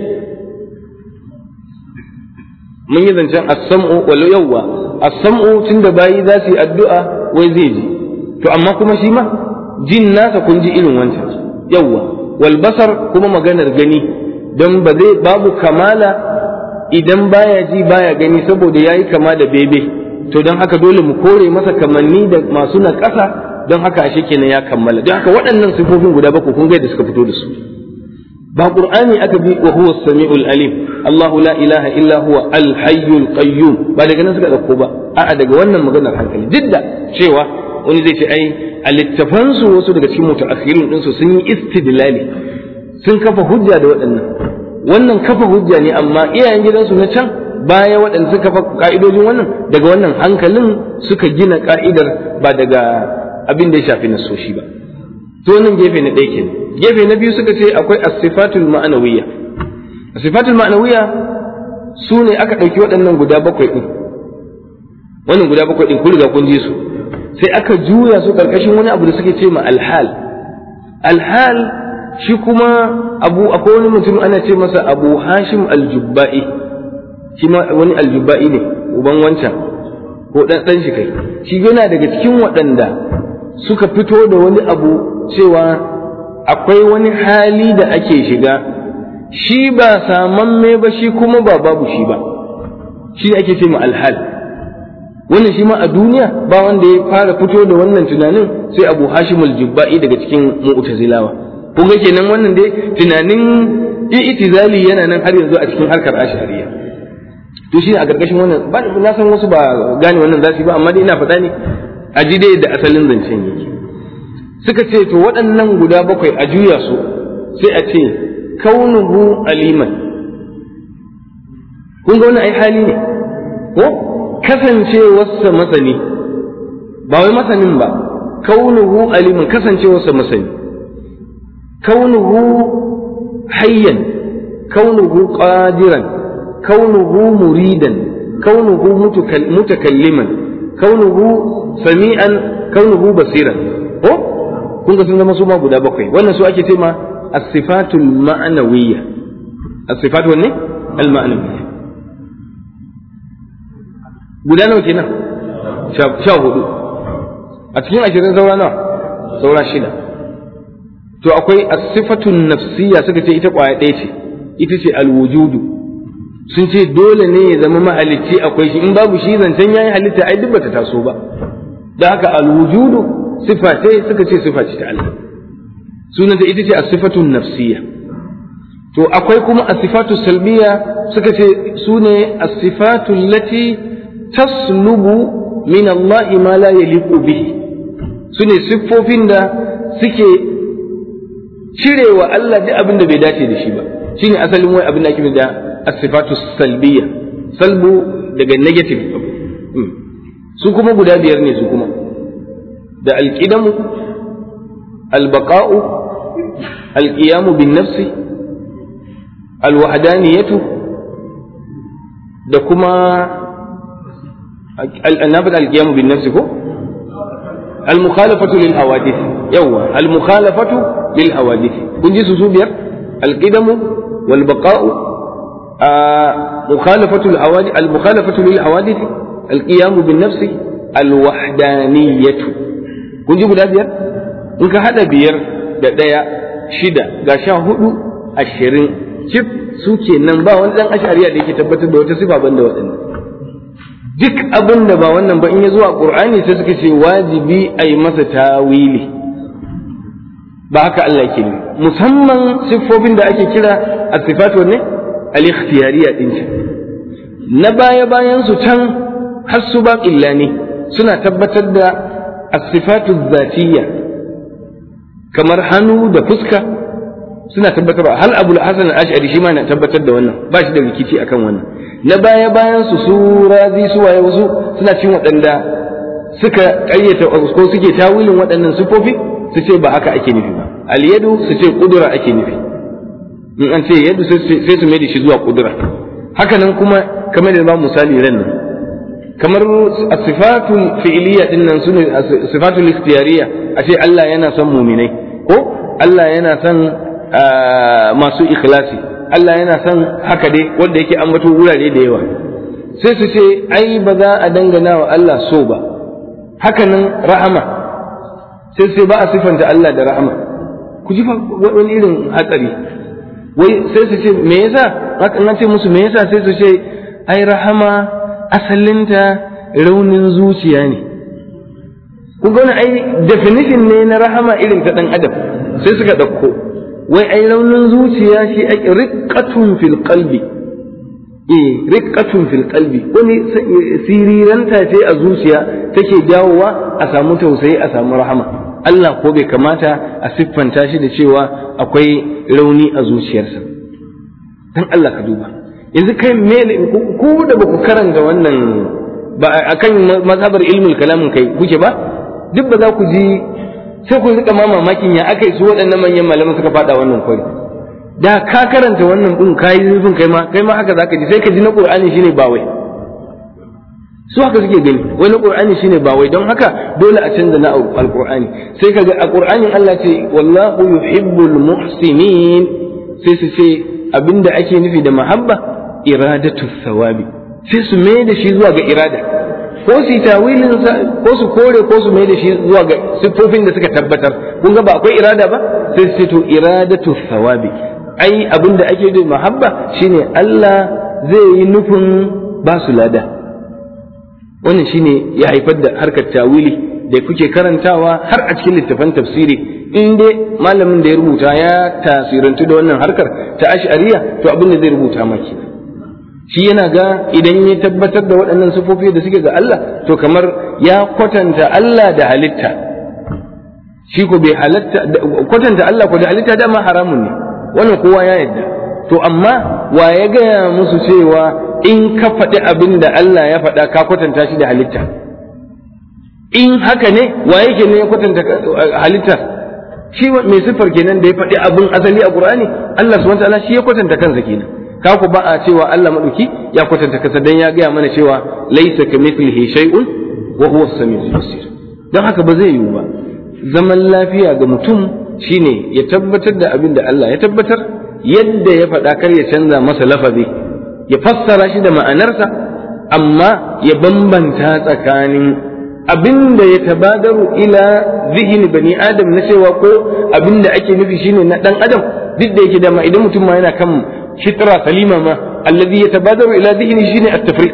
S1: mun yi zancen as-sam'u wal yawwa as-sam'u tunda bayi za su yi addu'a wai zai ji to amma kuma shi ma jin nasa kun ji irin wancan yawwa wal basar kuma maganar gani don ba zai babu kamala idan baya ji baya gani saboda yayi kama da bebe to don haka dole mu kore masa kamanni da masu na ƙasa don haka ashe kenan ya kammala don haka waɗannan sifofin guda bakwai kun ga da suka fito da su ba qur'ani aka bi wa huwa samiul alim Allahu la ilaha illa huwa al hayyul qayyum ba daga nan suka dauko ba a'a daga wannan maganar hankali duk da cewa wani zai ce ai a littafan su wasu daga cikin mutaakhirun din su sun yi istidlali sun kafa hujja da waɗannan wannan kafa hujja ne amma iyayen gidansu na can baya waɗanda suka kafa ka'idojin wannan daga wannan hankalin suka gina ka'idar ba daga abin da ya shafi nasoshi ba to wannan gefe na ɗaya kenan gefe na biyu suka ce akwai as-sifatul ma'anawiyya as-sifatul ma'anawiyya su ne aka ɗauki waɗannan guda bakwai ɗin wannan guda bakwai ɗin kun riga kun ji su sai aka juya su karkashin wani abu da suke ce ma alhal alhal shi kuma abu akwai wani mutum ana ce masa abu hashim aljubba'i shi ma wani aljubba'i ne uban wancan ko ɗan ɗan shi kai shi yana daga cikin waɗanda suka fito da wani abu cewa akwai wani hali da ake shiga shi ba samamme ba shi kuma ba babu shi ba shi ake ce ma alhal wannan shi ma a duniya ba wanda ya fara fito da wannan tunanin sai abu hashim aljubba'i daga cikin mu'tazilawa kun ga kenan wannan dai tunanin i'tizali yana nan har yanzu a cikin harkar ashariya to shi a gargashin wannan ba na san wasu ba gane wannan zasu ba amma dai ina faɗa ne a ji dai da asalin zancen yake suka ce to waɗannan guda bakwai a juya su sai a ce kaunuhu aliman kun ga wannan ai hali ne ko kasancewarsa masani ba wai masanin ba kaunuhu aliman kasancewarsa masani kaunuhu hayyan kaunuhu qadiran kaunuhu muridan kaunuhu mutakalliman kaunuhu sami'an kaunuhu basiran ko kun ga sun zama su ma guda bakwai wannan su ake ce ma as-sifatul ma'nawiyya as-sifat wanne al-ma'nawiyya guda nawa kenan sha hudu a cikin ashirin saura nawa saura shida to akwai as-sifatun nafsiyya suka ce ita kwaya ɗaya ce ita ce al-wujudu sun ce dole ne ya zama mahalicci akwai shi in babu shi zancen yayi halitta ai duk bata taso ba da haka al-wujudu sifa ce suka ce sifa ce ta Allah sunanta ita ce as-sifatun nafsiyya to akwai kuma as-sifatu salbiyya suka ce sune as-sifatu allati taslubu min Allah ma la yaliqu bihi sune siffofin da suke cirewa Allah duk abin da bai dace da shi ba shine asalin wai abin da ake da as-sifatu salbiyya salbu daga negative su kuma guda biyar ne su kuma da alƙidamu albaqa'u alƙiyamu bin nafsi alwahdaniyatu da kuma annabin alƙiyamu bin nafsi ko المخالفة للحوادث يوا المخالفة للحوادث كن جيسو سوبير القدم والبقاء آه مخالفة الحوادث المخالفة للحوادث القيام بالنفس الوحدانية kun ji guda biyar in ka haɗa biyar da ɗaya shida ga sha hudu ashirin cif su ke nan ba wani ɗan ashariya da yake tabbatar da wata sifa ban da waɗannan duk abin da ba wannan ba in ya zuwa ƙur'ani sai suka ce wajibi a yi masa tawili ba haka Allah ke ne musamman siffofin da ake kira a sifatu ne al-ikhtiyariya din na baya bayan su can har su ba ne suna tabbatar da asifatu zatiyya kamar hannu da fuska suna tabbatar ba hal abul hasan al-ash'ari shi ma na tabbatar da wannan ba shi da rikici akan wannan na baya bayan su su razi su waye wasu suna cin waɗanda suka ƙayyata ko suke tawilin waɗannan sufofi su ce ba haka ake nufi ba al-yadu su ce kudura ake nufi in an ce yadu sai su mai da shi zuwa kudura haka nan kuma kamar da ba misali ran nan kamar sifatul fi'iliya din nan sune sifatul ikhtiyariya a ce Allah yana son muminai ko Allah yana son masu ikhlasi Allah yana son haka dai wanda yake ambato wurare da yawa sai su ce ai ba za a dangana wa Allah so ba haka nan rahama sai sai ba a sifanta Allah da rahama ku ji wani irin hatsari wai sai su ce me yasa na ce musu me yasa sai su ce ai rahama asalinta raunin zuciya ne kun ga ai definition ne na rahama irin ta dan adam sai suka ɗauko wai ai raunin zuciya shi ake riqqatun fil qalbi eh riqqatun fil qalbi wani siriranta ce a zuciya take jawowa a samu tausayi a samu rahama Allah ko bai kamata a siffanta shi da cewa akwai rauni a zuciyarsa dan Allah ka duba yanzu kai mele ku da ba ku karanta wannan ba akan mazhabar ilmul kalamin kai kuke ba duk ba za ku ji sai ku rika ma mamakin ya aka yi su waɗannan manyan malaman suka faɗa wannan kwari da ka karanta wannan din ka yi zurfin kai ma kai ma haka zaka ji sai ka ji na qur'ani shine ba wai su haka suke gani wani qur'ani shine ba wai don haka dole a canza na alqur'ani sai kaga a qur'anin Allah ce wallahu yuhibbul muhsinin sai su ce abinda ake nufi da mahabba iradatu thawabi sai su mai da shi zuwa ga irada ko su tawilin ko su kore ko su mai da shi zuwa ga siffofin da suka tabbatar kun ga ba akwai irada ba sai su ce to iradatu thawabi ai abinda ake da mahabba shine Allah zai yi nufin ba su lada wannan shine ya haifar da harkar tawili da kuke karantawa har a cikin littafan tafsiri in dai malamin da ya rubuta ya tasirantu da wannan harkar ta ash'ariya to abin da zai rubuta maki shi yana ga idan ya tabbatar da waɗannan sifofi da suke ga Allah to kamar ya kwatanta Allah da halitta shi ko bai halatta kwatanta Allah ko da halitta dama haramun ne wannan kowa ya yadda to amma wa ya gaya musu cewa in ka faɗi abin da Allah ya faɗa ka kwatanta shi da halitta in haka ne wa yake ne ya kwatanta halitta shi mai siffar kenan da ya faɗi abin asali a Qur'ani Allah subhanahu wa ta'ala shi ya kwatanta kansa kenan ka ku ba a cewa Allah madauki ya kwatanta kansa dan ya gaya mana cewa laysa kamithlihi shay'un wa huwa as-sami'ul basir dan haka ba zai yiwu ba zaman lafiya ga mutum shine ya tabbatar da abin da Allah ya tabbatar yadda ya faɗa kar ya canza masa lafazi ya fassara shi da ma'anarsa amma ya bambanta tsakanin abin da ya tabadaru ila zihini bani adam na cewa ko abin da ake nufi shine na dan adam duk da yake dama idan mutum ma yana kan fitra salima ma allazi yatabadaru ila zihni shine at-tafriq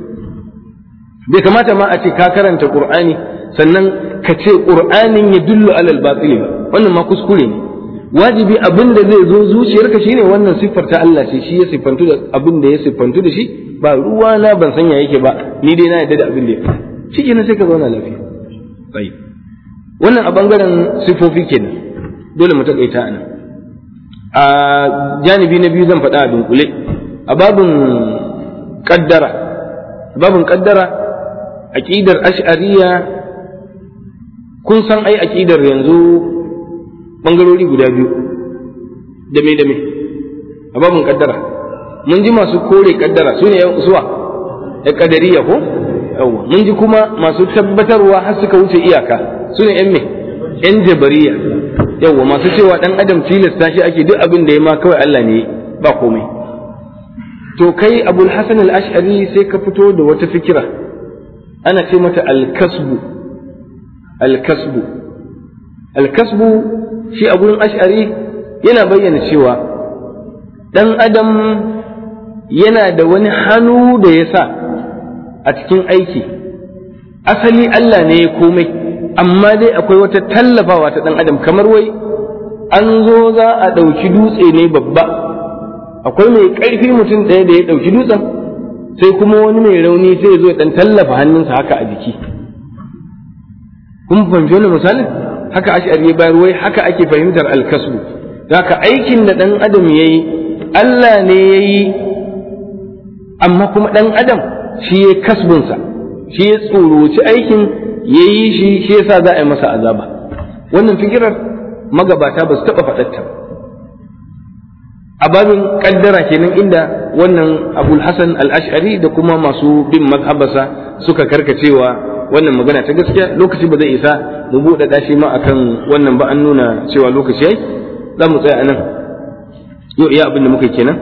S1: bai kamata ma a ce ka karanta qur'ani sannan ka ce qur'anin ya dullu alal batil ba wannan ma kuskure ne wajibi abin da zai zo zuciyarka shine wannan siffar ta Allah ce shi ya siffantu da abin da ya siffantu da shi ba ruwa na ban sanya yake ba ni dai na yadda da abin da ya shi kenan sai ka zauna lafiya tsayi wannan a bangaren sifofi kenan dole mu takaita a nan a janibi na biyu zan faɗa a dunkule a babin kaddara babin kaddara aqidar ash'ariya kun san ai aqidar yanzu bangarori guda biyu da me da me a babin kaddara mun ji masu kore kaddara su ne suwa ya kadariya ko yawa mun ji kuma masu tabbatarwa har suka wuce iyaka su ne yan me yan jabariya yawa masu cewa dan adam tilasta shi ake duk abin da ya ma kawai Allah ne ba komai to kai abul hasan al-ash'ari sai ka fito da wata fikira ana ce mata al-kasbu al-kasbu al-kasbu shi a gurin ash'ari yana bayyana cewa dan adam yana da wani hannu da ya sa a cikin aiki asali Allah ne ya komai amma dai akwai wata tallafawa ta ɗan adam kamar wai an zo za a ɗauki dutse ne babba akwai mai ƙarfi mutum ɗaya da ya ɗauki dutsen sai kuma wani mai rauni sai ya zo ya ɗan tallafa hannunsa haka a jiki kun fahimci wani misalin haka ash'ari ya bayar wai haka ake fahimtar alkasbu haka aikin da ɗan adam ya yi Allah ne ya yi amma kuma ɗan adam shi ya kasbinsa shi ya tsoroci aikin ya yi shi shi yasa za a yi masa azaba wannan fikirar magabata ba su taɓa faɗatta a babin ƙaddara kenan inda wannan abul hasan al-ash'ari da kuma masu bin mazhabarsa suka karkacewa wannan magana ta gaskiya lokaci ba zai isa mu buɗe shi ma akan wannan ba an nuna cewa lokaci yayi za mu tsaya anan yau iya abin da muka kenan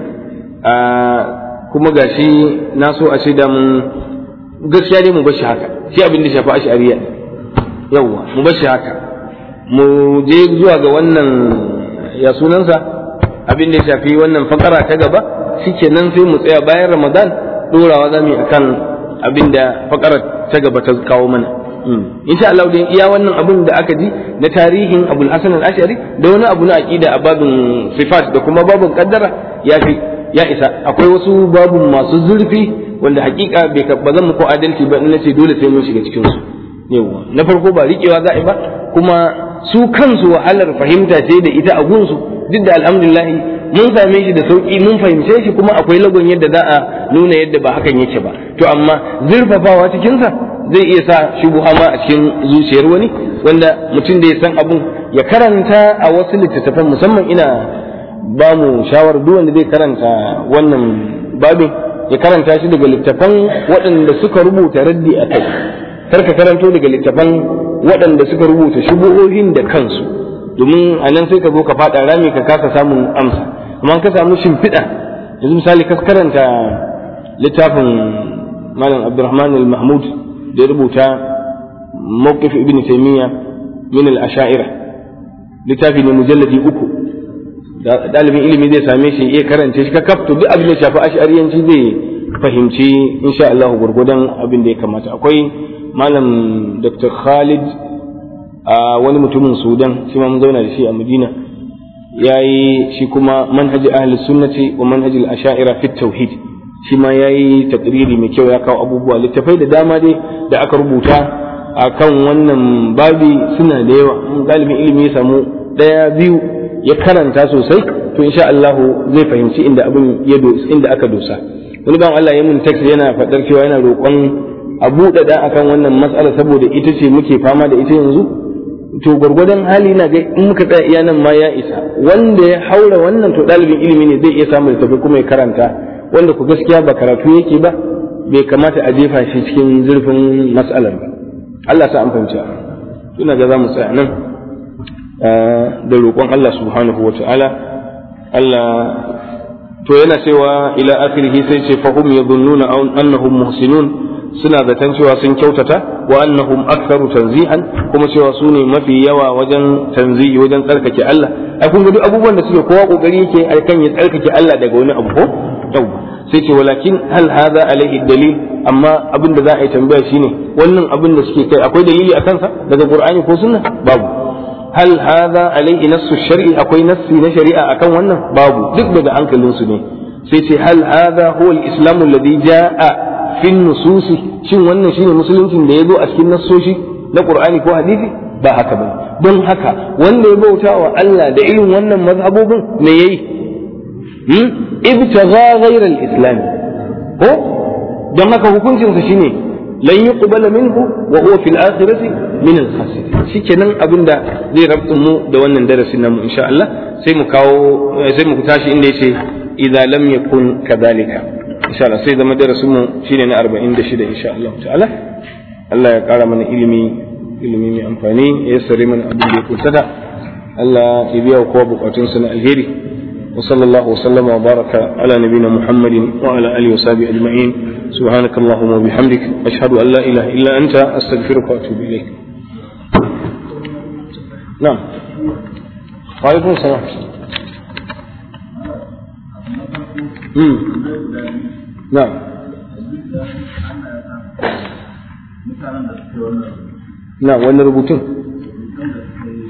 S1: kuma gashi na so a ce da mun gaskiya ne mu bar shi haka shi abin da shafi ash'ariya yawwa mu bar shi haka mu je zuwa ga wannan ya sunansa abin da ya shafi wannan fakara ta gaba shikenan sai mu tsaya bayan ramadan dorawa zamu yi akan abin da fakara ta gaba ta kawo mana insha Allah dai iya wannan abin da aka ji na tarihin Abul Hasan al-Ash'ari da wani abu na aqida a babin sifat da kuma babin qaddara ya fi ya isa akwai wasu babu masu zurfi wanda hakika bai ba zan muku adalci ba in nace dole sai mun shiga cikin su yawa na farko ba riƙewa za a yi ba kuma su kansu wahalar fahimta ce da ita a gunsu duk da alhamdulillah mun same shi da sauki mun fahimce shi kuma akwai lagon yadda za a nuna yadda ba hakan yake ba to amma zurfafawa cikinsa zai iya sa shubuha ma a cikin zuciyar wani wanda mutum da ya san abun ya karanta a wasu littattafan musamman ina ba mu shawar duk wanda zai karanta wannan babin ya karanta shi daga littafan waɗanda suka rubuta raddi a kai kar ka karanto daga littafan waɗanda suka rubuta shubuhohin da kansu domin a nan sai ka zo ka faɗa rami ka kasa samun amsa amma ka samu shimfiɗa yanzu misali ka karanta littafin malam abdurrahman al-mahmud da ya rubuta mawqif ibn taymiya min al-asha'ira littafi ne mujalladi uku ɗalibin ilimi zai same shi iya karance shi ka kafto duk abin da shafi ash'ariyanci zai fahimci insha Allah gurgudan abin da ya kamata akwai malam Dr. Khalid a wani mutumin Sudan shi ma mun zauna da shi a Madina yayi shi kuma manhaji ahli sunnati wa manhaji al-ash'ira fi tauhid shi ma yayi taqriri mai kyau ya kawo abubuwa littafai da dama dai da aka rubuta akan wannan babi suna da yawa galibin ilimi ya samu ɗaya biyu ya karanta sosai to insha Allah zai fahimci inda abin ya inda aka dosa wani ban Allah ya mun text yana faɗar cewa yana roƙon a buɗaɗa akan wannan matsala saboda ita ce muke fama da ita yanzu to gwargwadon hali na ga in muka tsaya iya nan ma ya isa wanda ya haura wannan to ɗalibin ilimi ne zai iya samun tafi kuma ya karanta wanda ku gaskiya ba karatu yake ba bai kamata a jefa shi cikin zurfin matsalar ba Allah sa an fahimci tuna ga za mu tsaya nan da roƙon Allah subhanahu wa ta'ala Allah to yana cewa ila akhirih sai ce fahum yadhunnuna annahum muhsinun suna zaton cewa sun kyautata wa annahum aktharu tanzihan kuma cewa su ne mafi yawa wajen tanzihi wajen tsarkake Allah ai kun ga duk abubuwan da suke kowa kokari yake kan ya tsarkake Allah daga wani abu ko yau sai ce walakin hal hadha alaihi dalil amma abin da za a yi tambaya shine wannan abin da suke kai akwai dalili a kansa daga qur'ani ko sunna babu hal hadha alaihi nassu shar'i akwai nassi na shari'a akan wannan babu duk daga hankalin su ne sai ce hal hadha huwa al-islam alladhi jaa fi nususi shin wannan shine musuluncin da ya zo a cikin nassoshi na qur'ani ko hadisi ba haka bane don haka wanda ya bauta wa Allah da irin wannan mazhabobin me yayi hmm ibtagha ghayra al-islam ko don haka hukuncin sa shine lan yuqbala minhu wa huwa fil akhirati min al-khasirin shikenan abinda zai rabtu mu da wannan darasin namu insha Allah sai mu kawo sai mu tashi inda yace idza lam yakun kadhalika insha Allah sai zama darasin mu shine na 46 insha Allah ta'ala Allah ya kara mana ilimi ilimi mai amfani ya sare mana abin da ya kuntata Allah ya biya kowa bukatun sa na alheri wa sallallahu wa sallama wa baraka ala nabina Muhammadin wa ala alihi wa sahbihi ajma'in subhanaka allahumma wa bihamdik ashhadu an la ilaha illa anta astaghfiruka wa atubu ilayk na'am wa alaikum salam Na'am. Na wannan rubutun?